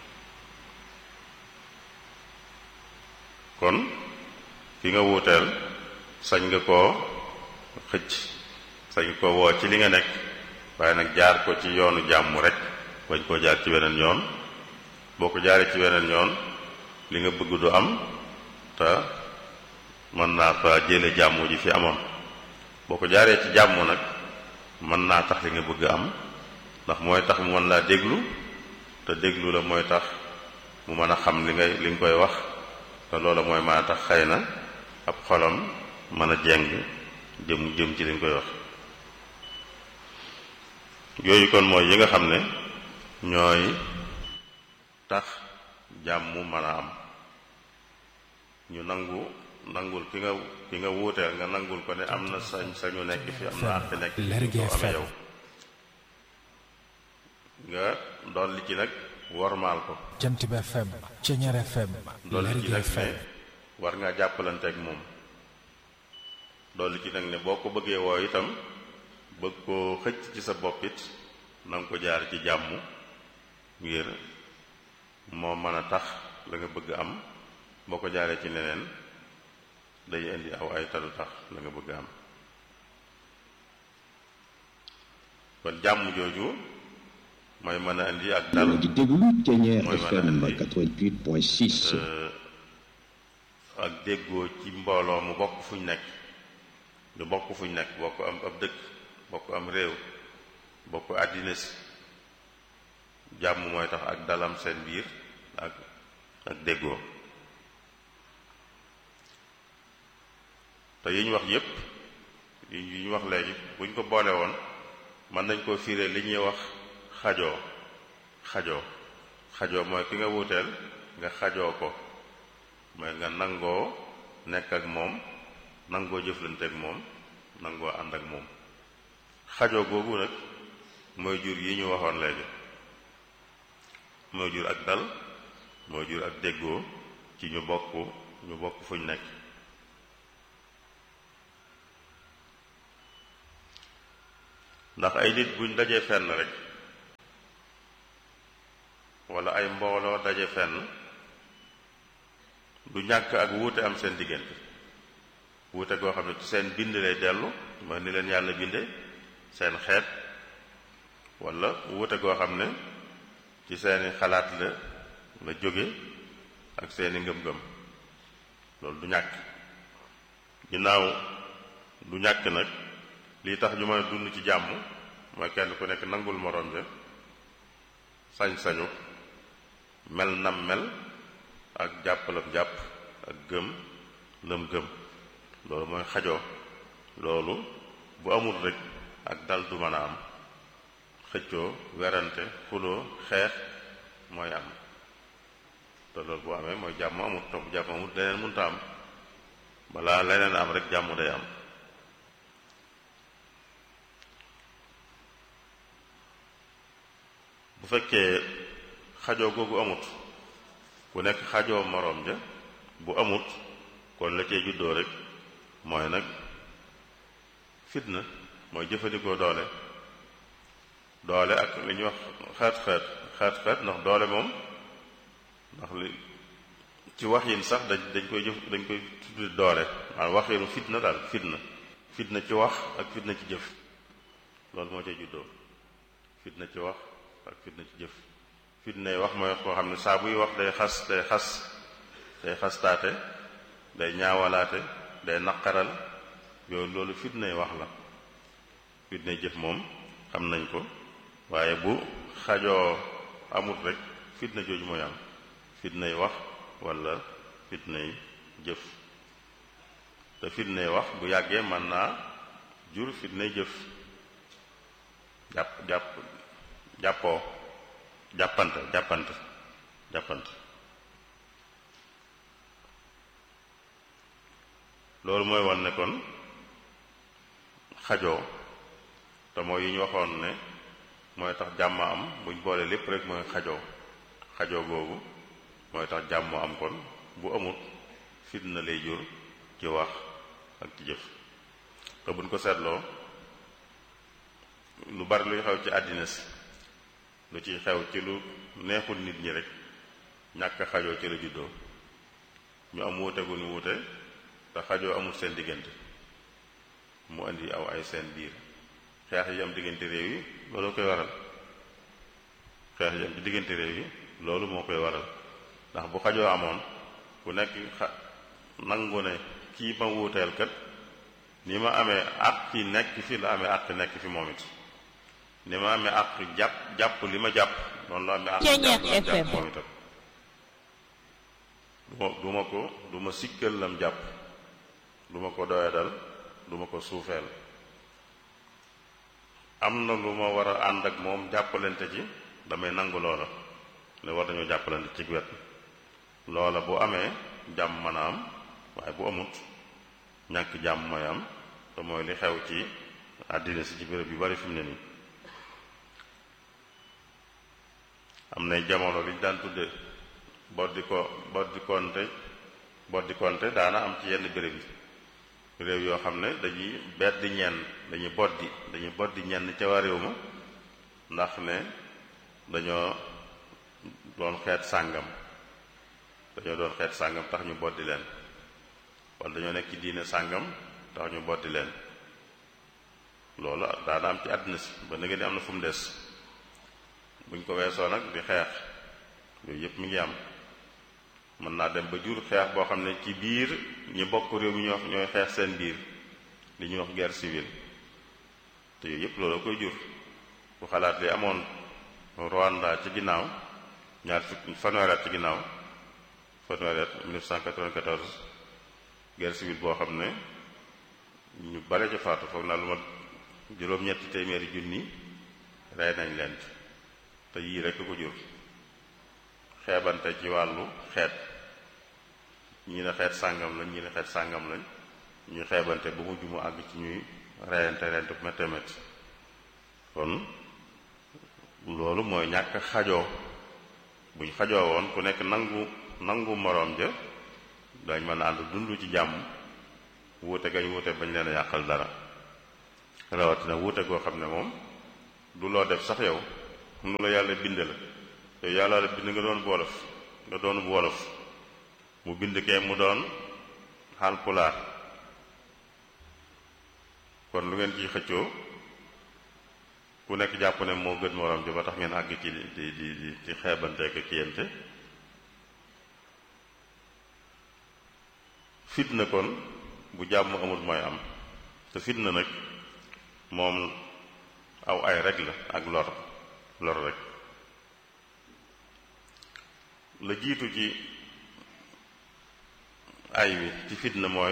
kon ki nga wuuteel sañ nga koo xëcc sañ nga koo woo ci li nga nekk waaye nag jaar ko ci yoonu jàmm rek bañ koo jaar ci weneen yoon boo ko jaaree ci weneen yoon li nga bëgg du am te mën naa fa jële jàmm ji fi amoon boo ko jaaree ci jàmm nag mën naa tax li nga bëgg am ndax mooy tax mu mën laa déglu te déglu la mooy tax mu mën a xam li ngay li nga koy wax te loola mooy mën a tax xëy na ab xolam mën a jeng jëm jëm ci li nga koy wax yooyu kon mooy yi nga xam ne ñooy tax jàmm mën a am ñu nangu nangul ki nga ki nga wuuteel nga nangul ko ne am na sañ sañu nekk fi am na àq nekk fi ko amee yow nga dolli ci nag wormaal ko Jant bi FM Ceñeer FM dolli ci nag ne war ngaa jàppalanteeg moom dolli ci nag ne boo ko bëggee woo itam bëgg koo xëcc ci sa bopp it na nga ko jaar ci jàmm ngir moo mën a tax la nga bëgg am boo ko jaaree ci neneen day indi aw ay talu tax la nga bëgg am kon jàmm jooju mooy mën a indi ak dal di déglu Ceñeer mooy mën a FM indi 88.6 ak déggoo ci mbooloo mu bokk fuñ nekk ñu bokk fuñ nekk bokk am ab dëkk bokk am réew bokk àddina si jàmm mooy tax ak dalam seen biir ak ak déggoo te yi ñu wax yépp yi ñu wax léegi buñ ko boole woon mën nañ koo fiire li ñuy wax xajoo xajoo xajoo mooy ki nga wuuteel nga xajoo ko mooy nga nangoo nekk ak moom nangoo jëflante ak moom nangoo ànd ak moom xajoo googu nag mooy jur yi ñu waxoon léegi mooy jur ak dal mooy jur ak déggoo ci ñu bokk ñu bokk fuñ nekk ndax ay nit buñ dajee fenn rek wala ay mbooloo daje fenn du ñàkk ak wuute am seen diggante wuute goo xam ne ci seen bind lay dellu mooy ni leen yàlla binde seen xeet wala wuute goo xam ne ci seeni xalaat la la jóge ak seeni ngëm-ngëm loolu du ñàkk ginnaaw du ñàkk nag lii tax ñu mën a dund ci jàmm mooy kenn ku nekk nangul moroom ja sañ-sañu mel nam mel ak jàppalam jàpp ak gëm lam gëm loolu mooy xajoo loolu bu amul rek ak dal du mën a am xëccoo werante xuloo xeex mooy am te loolu bu amee mooy jàmm amut te bu jàmm amut leneen mënta am balaa leneen am rek jàmm day am bu fekkee xajoo googu amut ku nekk xajoo moroom ja bu amut kon la cee juddoo rek mooy nag fitna mooy jëfandikoo doole doole ak li ñuy wax xeet xeet xeet xeet ndax doole moom ndax li ci wax yin sax dañ dañ koy jëf dañ koy tuddi doole maanaam waxinu fitna daal fitna fitna ci wax ak fitna ci jëf loolu moo cay juddoo fitna ci wax ak fitna ci jëf fitna yi wax mooy koo xam ne saa buy wax day xas day xas day xastaate day ñaawalaate day naqaral yooyu loolu fitna yi wax la fitna yi jëf moom xam nañ ko waaye bu xajoo amut rek fitna jooju mooy am fitna yi wax walla fitna yi jëf te fitna yi wax bu yàggee mën naa jur fitna yi jëf jàpp jàpp jàppoo jàppante jàppante jàppante loolu mooy wan ne kon xajoo te mooy yi ñu waxoon ne mooy tax jàmm am buñ boole lépp rek mooy xajoo xajoo googu mooy tax jàmm am kon bu amut fitna lay jur ci wax ak ci jëf te buñ ko seetloo lu bari luy xew ci àddina si lu ciy xew ci lu neexul nit ñi rek ñàkk xajoo ci la juddoo ñu am wuute gu ñu wuute te xajoo amul seen diggante mu indi aw ay seen biir xeex yi am diggante réew yi loolu koy waral xeex yi am ci diggante réew yi loolu moo koy waral ndax bu xajoo amoon ku nekk xa nangu ne kii ma wuuteel kat ni ma amee àq ki nekk fi la amee àq nekk fi moom it ni ma amee àq jàpp jàpp li ma jàpp noonu la amee àq jàpp la jàpp moom itam du ma ko du ma sikkal lam jàpp du ma ko doyadal du ma ko suufeel am na lu ma war a ànd ak moom jàppalante ci damay nangu loola ne war nañoo jàppalante ci wet loola bu amee jàmm mën a am waaye bu amut ñàkk jàmm mooy am te mooy li xew ci àddina si ci béréb yu bari fi mu ne nii am na jamono li ñu daan tudde boddi ko boddi konte boddi konte daana am ci yenn béréb yi réew yoo xam ne dañuy beddi ñenn dañuy boddi dañuy boddi ñenn ca waa réew ma ndax ne dañoo doon xeet sàngam dañoo doon xeet sàngam tax ñu boddi leen wala dañoo nekk ci diine sàngam tax ñu boddi leen loolu daana am ci àddina si ba nga ni am na fu mu des buñ ko weesoo nag di xeex yooyu yëpp mi ngi am mën naa dem ba jur xeex boo xam ne ci biir ñi bokk réew mi ñoo ñooy xeex seen biir li ñuy wax guerre civile te yooyu yëpp loolu koy jur bu xalaat li amoon Rwanda ci ginnaaw ñaar fukk fanweeri at ci ginnaaw fanweeri at 1994 guerre civile boo xam ne ñu bare ca faatu foog naa lu ma juróom-ñetti téeméeri junni rey nañ leen te yii rekk ko jur xeebante ci wàllu xeet ñii ne xeet sàngam lañ ñii ne xeet sàngam lañ ñuy xeebante ba mujj mu àgg ci ñuy reyante reyante bu méttee métti kon loolu mooy ñàkk xajoo buñ xajoo woon ku nekk nangu nangu moroom ja dañ mën a ànd dund ci jàmm wuute gañ wuute bañ leen a yàqal dara rawatina wuute goo xam ne moom du loo def sax yow nu la yàlla binde la yow yàlla la bind nga doon wolof nga doon wolof mu bind kee mu doon Haalpulaar kon lu ngeen ciy xëccoo ku nekk jàpp ne moo gën moroom ji ba tax ngeen àgg ci di di di ci xeebante ko kiyante fitna kon bu jàmm amul mooy am te fitna nag moom aw ay rek la ak lor lor rek la jiitu ci ay wi ci fitna mooy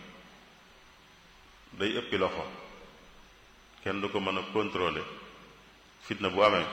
day ëppi loxo kenn du ko mën a contrôler fitna bu amee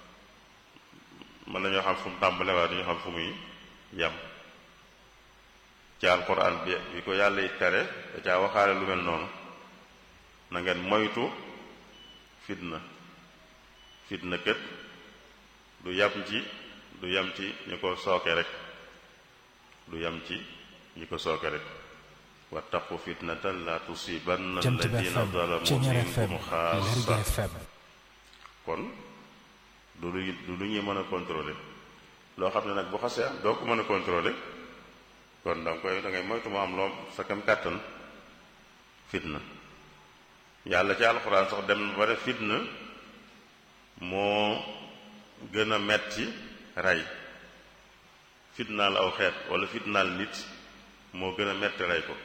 mën nañoo xam fu mu tàmbale waaye duñu xam fu muy yem ci alquran bi bi ko yàlla yi tere da caa waxaale lu mel noonu na ngeen moytu fitna fitna kët du yam ci du yam ci ñu ko sooke rek du yam ci ñi ko sooke rek wattaqu fitnatan la tusibanna Jant bi alladina FM zalamu Ceñeer FM minkum Lergui xaasa FM kon du lu du lu ñuy mën a contrôler loo xam ne nag bu xasee am doo ko mën a contrôler kon da nga koy da ngay moytu mu am loo sa kam kàttan fitna yàlla ci alxuraan sax dem na ba def fitna moo gën a metti rey fitnaal aw xeet wala fitnaal nit moo gën a metti rey ko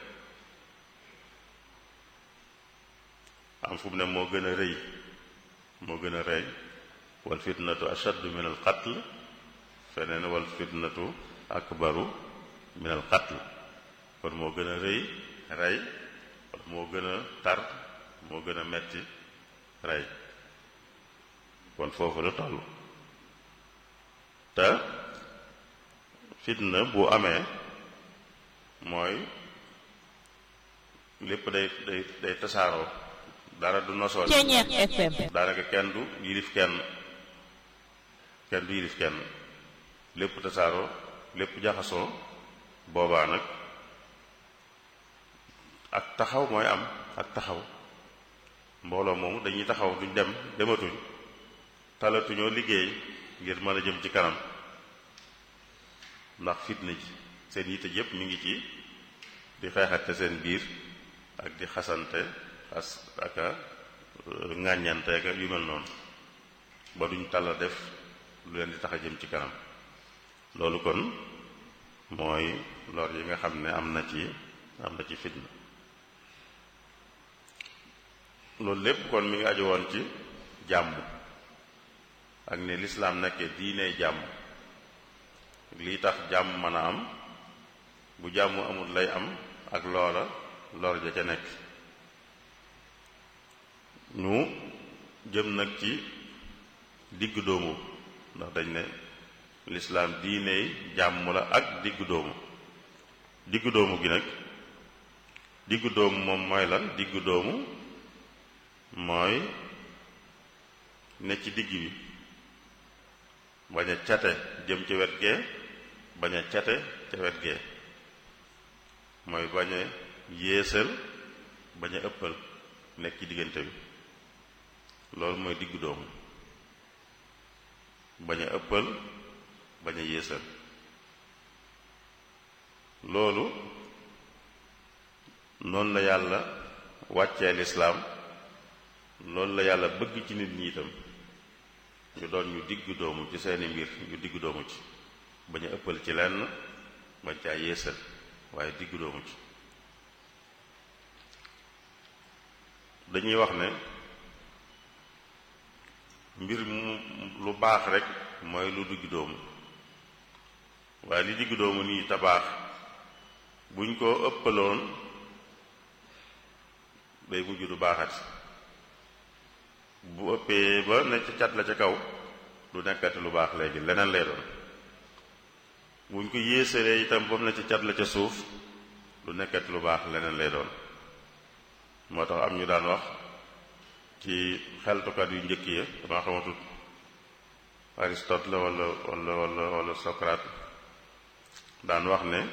am fu mu ne moo gën a rëy moo gën a rëy wal fitnatu ashaddu min al qatl feneen wal fitnatu akbaru min al qatl kon moo gën a rëy rey wala moo gën a tar moo gën a metti rey kon foofu la toll te fitna bu amee mooy lépp day day day tasaaroo dara du nosoo Ceñeer FM daanaka kenn du yilif kenn kenn du yilif kenn lépp tasaaroo lépp jaxasoo boobaa nag ak taxaw mooy am ak taxaw mbooloo moomu dañuy taxaw duñ dem dematuñ talatuñoo liggéey ngir mën a jëm ci kanam ndax fitna ji seen yitte yépp mi ngi ci di xeexate seen biir ak di xasante xas ak a ŋàññante ak yu mel noonu ba duñ talla def lu leen di tax a jëm ci kanam loolu kon mooy lor yi nga xam ne am na ci am na ci fitna loolu lépp kon mi ngi aju woon ci jàmm ak ne lislaam nekkee diine jàmm lii tax jàmm mën a am bu jàmm amul lay am ak loola lor ja ca nekk ñu jëm nag ci digg doomu ndax dañ ne lislaam diine jàmm la ak digg doomu digg doomu gi nag digg doomu moom mooy lan digg doomu mooy ne ci digg bi bañ a cate jëm ci wet gee bañ a cate ca wet gee mooy bañ a yéesal bañ a ëppal nekk ci diggante bi loolu mooy diggu doomu bañ a ëppal bañ a yéesal loolu noonu la yàlla wàccee lislaam loolu la yàlla bëgg ci nit ñi itam ñu doon ñu diggu doomu ci seeni mbir ñu diggu doomu ci bañ a ëppal ci lenn bañ caa yéesal waaye diggu doomu ci dañuy wax ne mbir mu lu baax rek mooy lu diggu doomu waaye li diggu doomu nii te baax buñ ko ëppaloon day mujj du baaxati bu ëppee ba ne ca cat la ca kaw du nekkati lu baax léegi leneen lay doon buñ ko yéesalee itam ba mu ne ca cat la ca suuf du nekkati lu baax leneen lay doon moo tax am ñu daan wax ci xeltukat yu njëkk ya dama xamatut Aristote la wala wala wala wala Socrate daan wax ne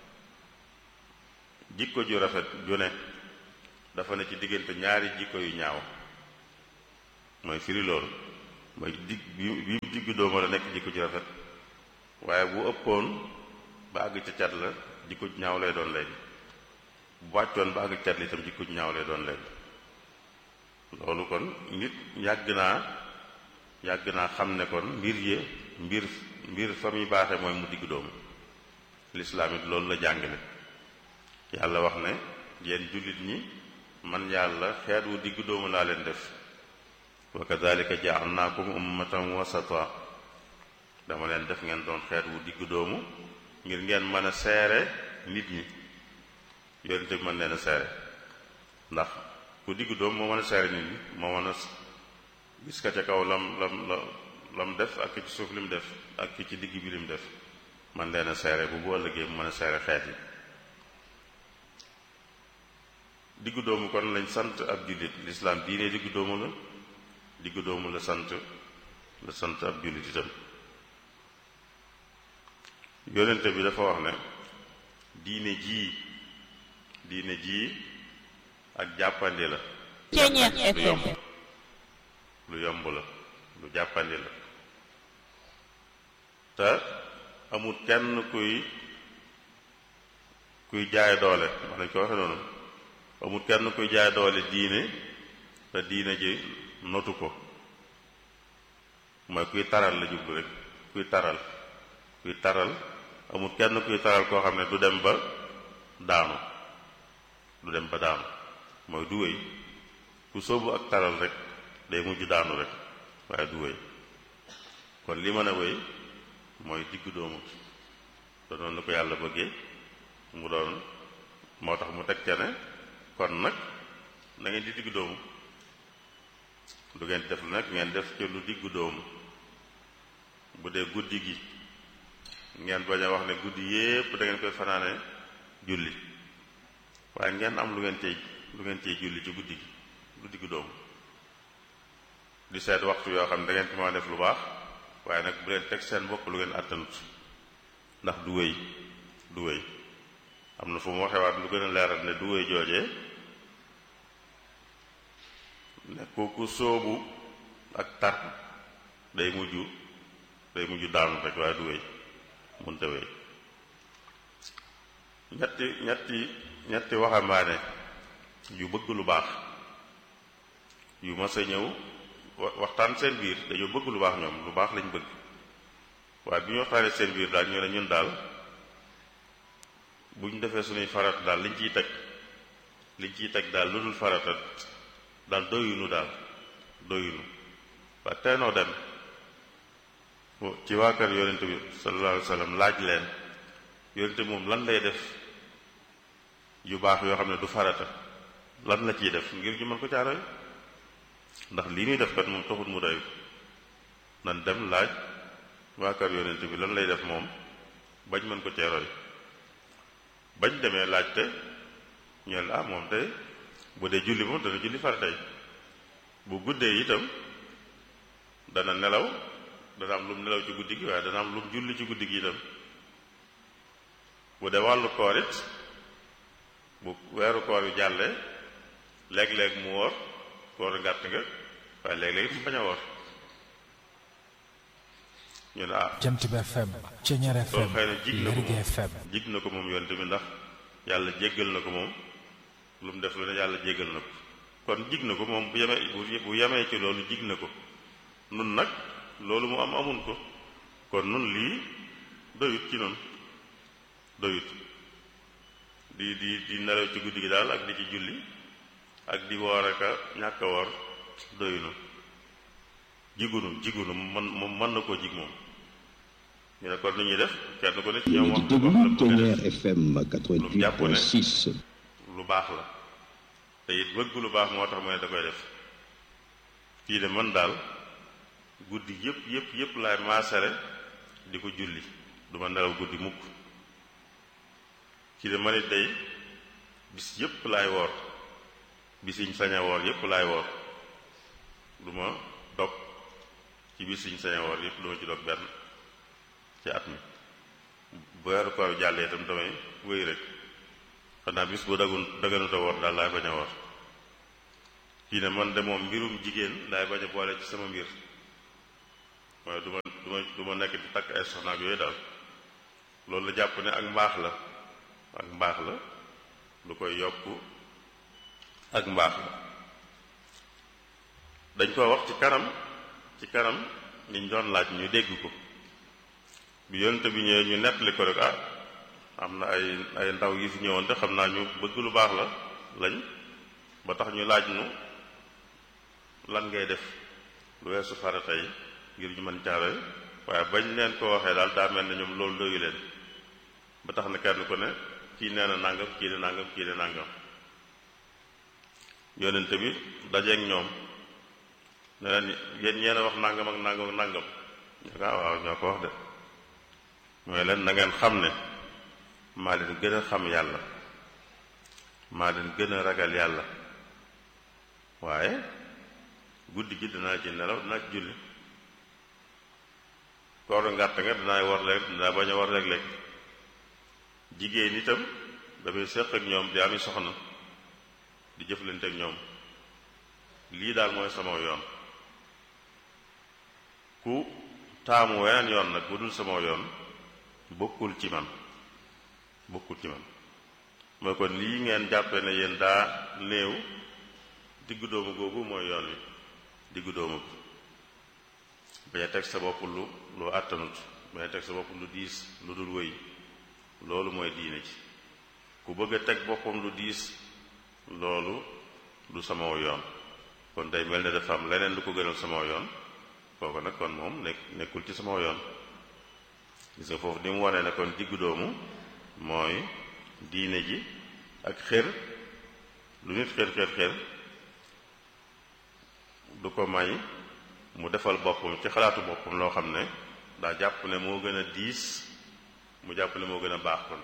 jikko ju rafet ju ne dafa ne ci diggante ñaari jikko yu ñaaw mooy firi loolu mooy dig bi bi diggu doomu la nekk jikko ju rafet waaye bu ëppoon ba àgg ca cat la jikko ju ñaaw lay doon léegi bu wàccoon ba àgg ca cat la itam jikko ju ñaaw lay doon léegi loolu kon nit yàgg naa yàgg naa xam ne kon mbir yi mbir mbir fa muy baaxee mooy mu diggu doomu lislaam it loolu la jàngale yàlla wax ne yéen jullit ñi man yàlla xeet wu diggu doomu laa leen def wa kadalika jaalnaakum ummatan wasata dama leen def ngeen doon xeet wu diggu doomu ngir ngeen mën a seere nit ñi yonente bi mën leen a seere ndax ku diggu doomu moo mën a seere nit ñi moo mën a gis ka ca kaw lam lam la lam def ak ki ci suuf lim def ak ki ci digg bi lim def man leen a seere bu bu ëllëgee mu mën a seere xeet yi diggu doomu kon lañ sant ab jullit lislaam diine diggu doomu la diggu doomu la sant la sant ab jullit itam yonente bi dafa wax ne diine jii diine jii ak jàppandi la Ceeñeer lu FM yomb lu yomb la lu jàppandi la te amul kenn kuy kuy jaay doole wax nañ ko waxe noonu amul kenn kuy jaay doole diine te diine ji notu ko mooy kuy taral la jublu rek kuy taral kuy taral amul kenn kuy taral koo xam ne du dem ba daanu du dem ba daanu mooy du wéy ku sóobu ak taral rek day mujj daanu rek waaye du wéy kon li mën a wéy mooy diggu doomu te noonu la ko yàlla bëggee mu doon moo tax mu teg ca ne kon nag na ngeen di diggu doomu du ngeen def lu nag ngeen def ci lu diggu doomu bu dee guddi gi ngeen bañ a wax ne guddi yépp da ngeen koy fanaane julli waaye ngeen am lu ngeen cey lu ngeen cey julli ci guddi gi lu diggu doomu di seet waxtu yoo xam ne da ngeen ci mën a def lu baax waaye nag bu leen teg seen bopp lu ngeen àttanut ndax du wéy du wéy am na fu mu waxewaat lu gën a leeral ne du wéy joojee ne kooku sóobu ak tar day mujj day mujj daanu rek waaye du wéy munte wéy ñetti ñetti ñetti waxambaane yu bëgg lu baax yu mas a ñëw wa- waxtaan seen biir dañoo bëgg lu baax ñoom lu baax lañ bëgg waaye bi ñu waxtaanee seen biir daal ñu ne ñun daal bu ñu defee suñuy farata daal liñ ciy teg liñ ciy teg daal lu dul farata daal doyunu daal doyunu waa teenoo dem ci waa kër yonente bi sallallahu alayhi wa sallam laaj leen yonente bi moom lan lay def yu baax yoo xam ne du farata lan la ciy def ngir ñu mën ko caaroy ndax lii ñuy def kat moom taxut mu doy nan dem laaj waa kër yonente bi lan lay def moom bañ mën ko ceeroy bañ demee laajte ñu ne ah moom tey bu dee julli moom dana julli faratay bu guddee itam dana nelaw dana am lu mu nelaw ci guddi gi waaye dana am lu mu julli ci guddi gi itam bu dee wàllu koor it bu weeru koor yu jàllee léeg-léeg mu woor koor ngàtt nga waaye léeg-léeg it mu bañ a woor ñu ne ah Jant bi FM Ceeñeer loolu FM xëy na jig na ko Lergui moom FM jig na ko moom yonte bi ndax yàlla jéggal na ko moom lu mu def lu ne yàlla jéggal na ko kon jig na ko moom bu yemee bu bu yemee ci loolu jig na ko nun nag loolu mu am amun ko kon nun lii doyut ci nun doyut di di di nelaw ci guddi gi daal ak di ci julli ak di woor ak a ñàkk a woor doyunu jigunu jigunu man moom mën na koo jig moom ñu ne kon lu ñuy def kenn ku ne ci ñoom yéen a wax ngi wax la déglu bëgg a Ceeñeer def FM 88.6 lu baax la te it bëgg lu baax moo tax mu ne da koy def kii de man daal guddi yëpp yëpp yëpp laay maasare di ko julli du ma nelaw guddi mukk kii de man it day bis yëpp laay woor bis yiñ sañ a woor yëpp laay woor du ma dog ci ci biir siñ sañ woor yëpp duma ci dog benn ci at mi bu weeru koor jàllee itam damay wéy rek xanaa bis bu dagun daganuta woor daal laay bañ a woor kii ne man de moom mbirum jigéen laay bañ a boole ci sama mbir mooy du ma du ma du ma nekk di takk ay soxna ak yooyu daal loolu la jàpp ne ak mbaax la ak mbaax la lu koy yokk ak mbaax la dañ ko wax ci kanam ci kanam niñ doon laaj ñu dégg ko bi yonte bi ñëwee ñu nettali ko rek ah am na ay ay ndaw yi fi ñëwoon te xam naa ñu bëgg lu baax la lañ ba tax ñu laaj nu lan ngay def lu weesu farata yi ngir ñu mën caare waaye bañ leen ko waxee daal daa mel ne ñoom loolu doyu leen ba tax na kenn ko ne kii nee na nàngam kii ne nàngam kii ne nàngam yonente bi dajeeg ñoom ne leen yéen ñeen a wax nàngam ak nàngam ak nàngam ñu ko waaw ñoo ko wax de mooy leen na ngeen xam ne maa leen gën a xam yàlla maa leen gën a ragal yàlla waaye guddi gi dinaa ci nelaw dinaa ci julli kooru ngàtt nga dinaa war léeg dinaa bañ a war léeg-léeg jigéen itam dafay séq ak ñoom di ami soxna di jëflante ak ñoom lii daal mooy sama yoon ku taamu weneen yoon nag bu dul sama yoon bokkul ci man bokkul ci man mooy kon lii ngeen jàppe ne yéen daa néew diggu doomu googu mooy yoon wi diggu doomu bi bañ a teg sa bopp lu lu àttanut bañ a teg sa bopp lu diis lu dul wëy loolu mooy diine ci ku bëgg a teg boppam lu diis loolu du sama yoon kon day mel ne dafa am leneen lu ko gënal sama yoon kooku nag kon moom nekk nekkul ci sama yoon gis nga foofu ni mu wane ne kon diggu doomu mooy diine ji ak xër lu nit xër xër xër du ko may mu defal boppam ci xalaatu boppam loo xam ne daa jàpp ne moo gën a diis mu jàpp ne moo gën a baax kon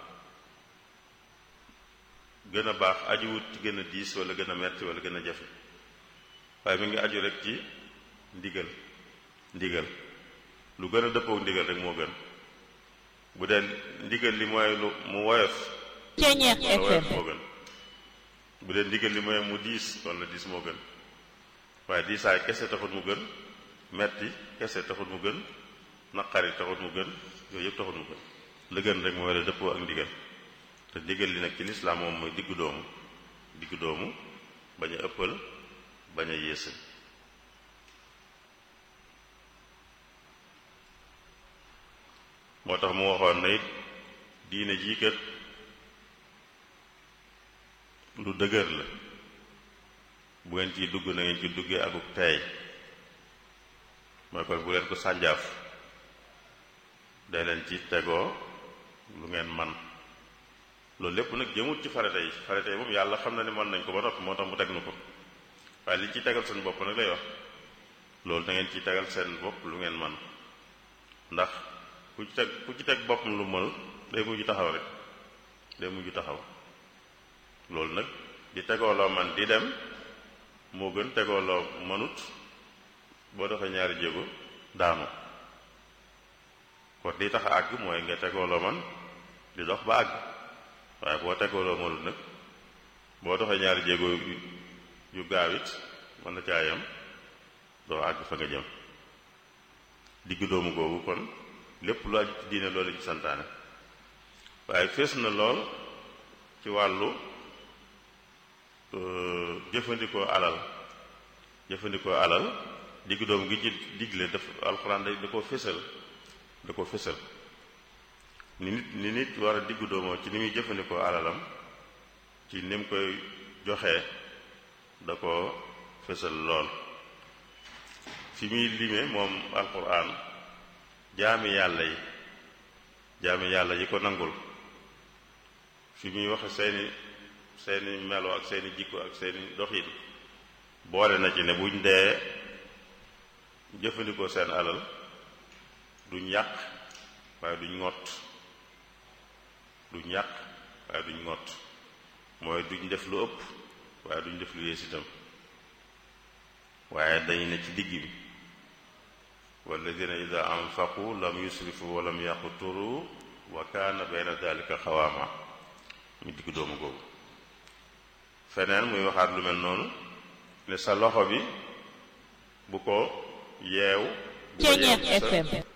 gën a baax ajuwut ci gën a diis wala gën a metti wala gën a jafe waaye mi ngi aju rek ci ndigal ndigal lu gën a dëppoo ndigal rek moo gën bu dee ndigal li mooy lu mu woyof Ceeñeex kon la woyof FM moo gën bu dee ndigal li mooy mu diis kon la diis moo gën waaye diisaay kese taxut mu gën metti kese taxut mu gën naqari taxut mu gën yooyu yëpp taxut mu gën la gën rek mooy la dëppoo ak ndigal te ndigal li nag ci lislaam moom mooy diggu doomu diggu doomu bañ a ëppal bañ a yéesal moo tax mu waxoon na it diine jii kat lu dëgër la bu ngeen ciy dugg na ngeen ci duggee akuk teey mooy kon bu leen ko sànjaaf day leen ci tegoo lu ngeen man loolu lépp nag jëmut ci farata yi farata yi moom yàlla xam na ne mën nañ ko ba noppi moo tax mu teg nu ko waaye li ci tegal seen bopp nag lay wax loolu da ngeen ci tegal seen bopp lu ngeen man ndax ku ci teg ku ci teg boppam lu mënul day mujj taxaw rek day mujj taxaw loolu nag di tegooloo man di dem moo gën tegooloo mënut boo doxee ñaari jéego daanu kon di tax a àgg mooy nga tegooloo man di dox ba àgg waaye boo tegooloo mënut nag boo doxee ñaari jéego yu yu gaaw it mën na caayam doo àgg fa nga jëm diggu doomu googu kon lépp lu aju ci diine loolu ci santaane waaye fees na lool ci wàllu jëfandikoo alal jëfandikoo alal diggu doomu gi ci digle daf alxuraan da da ko fésal da ko fésal ni nit ni nit war a diggu doomoo ci ni muy jëfandikoo alalam ci ni mu koy joxee da ko fésal lool fi muy lime moom alxuraan jaami yàlla yi jaami yàlla yi ko nangul fi muy waxe seeni seeni melo ak seeni jikko ak seeni doxin boole na ci ne buñ dee jëfandikoo seen alal duñ yàq waaye duñ ngott duñ yàq waaye duñ ngott mooy duñ def lu ëpp waaye duñ def lu yées itam waaye dañu ne ci digg bi walladina ida anfaqu lam yusrifu wa lam yaqturu wa kaana bayna dalika xawaama mu digg doomu googu feneen muy waxaat lu mel noonu ne sa loxo bi bu ko yeew bu ko yeew Ceeñeer sa FM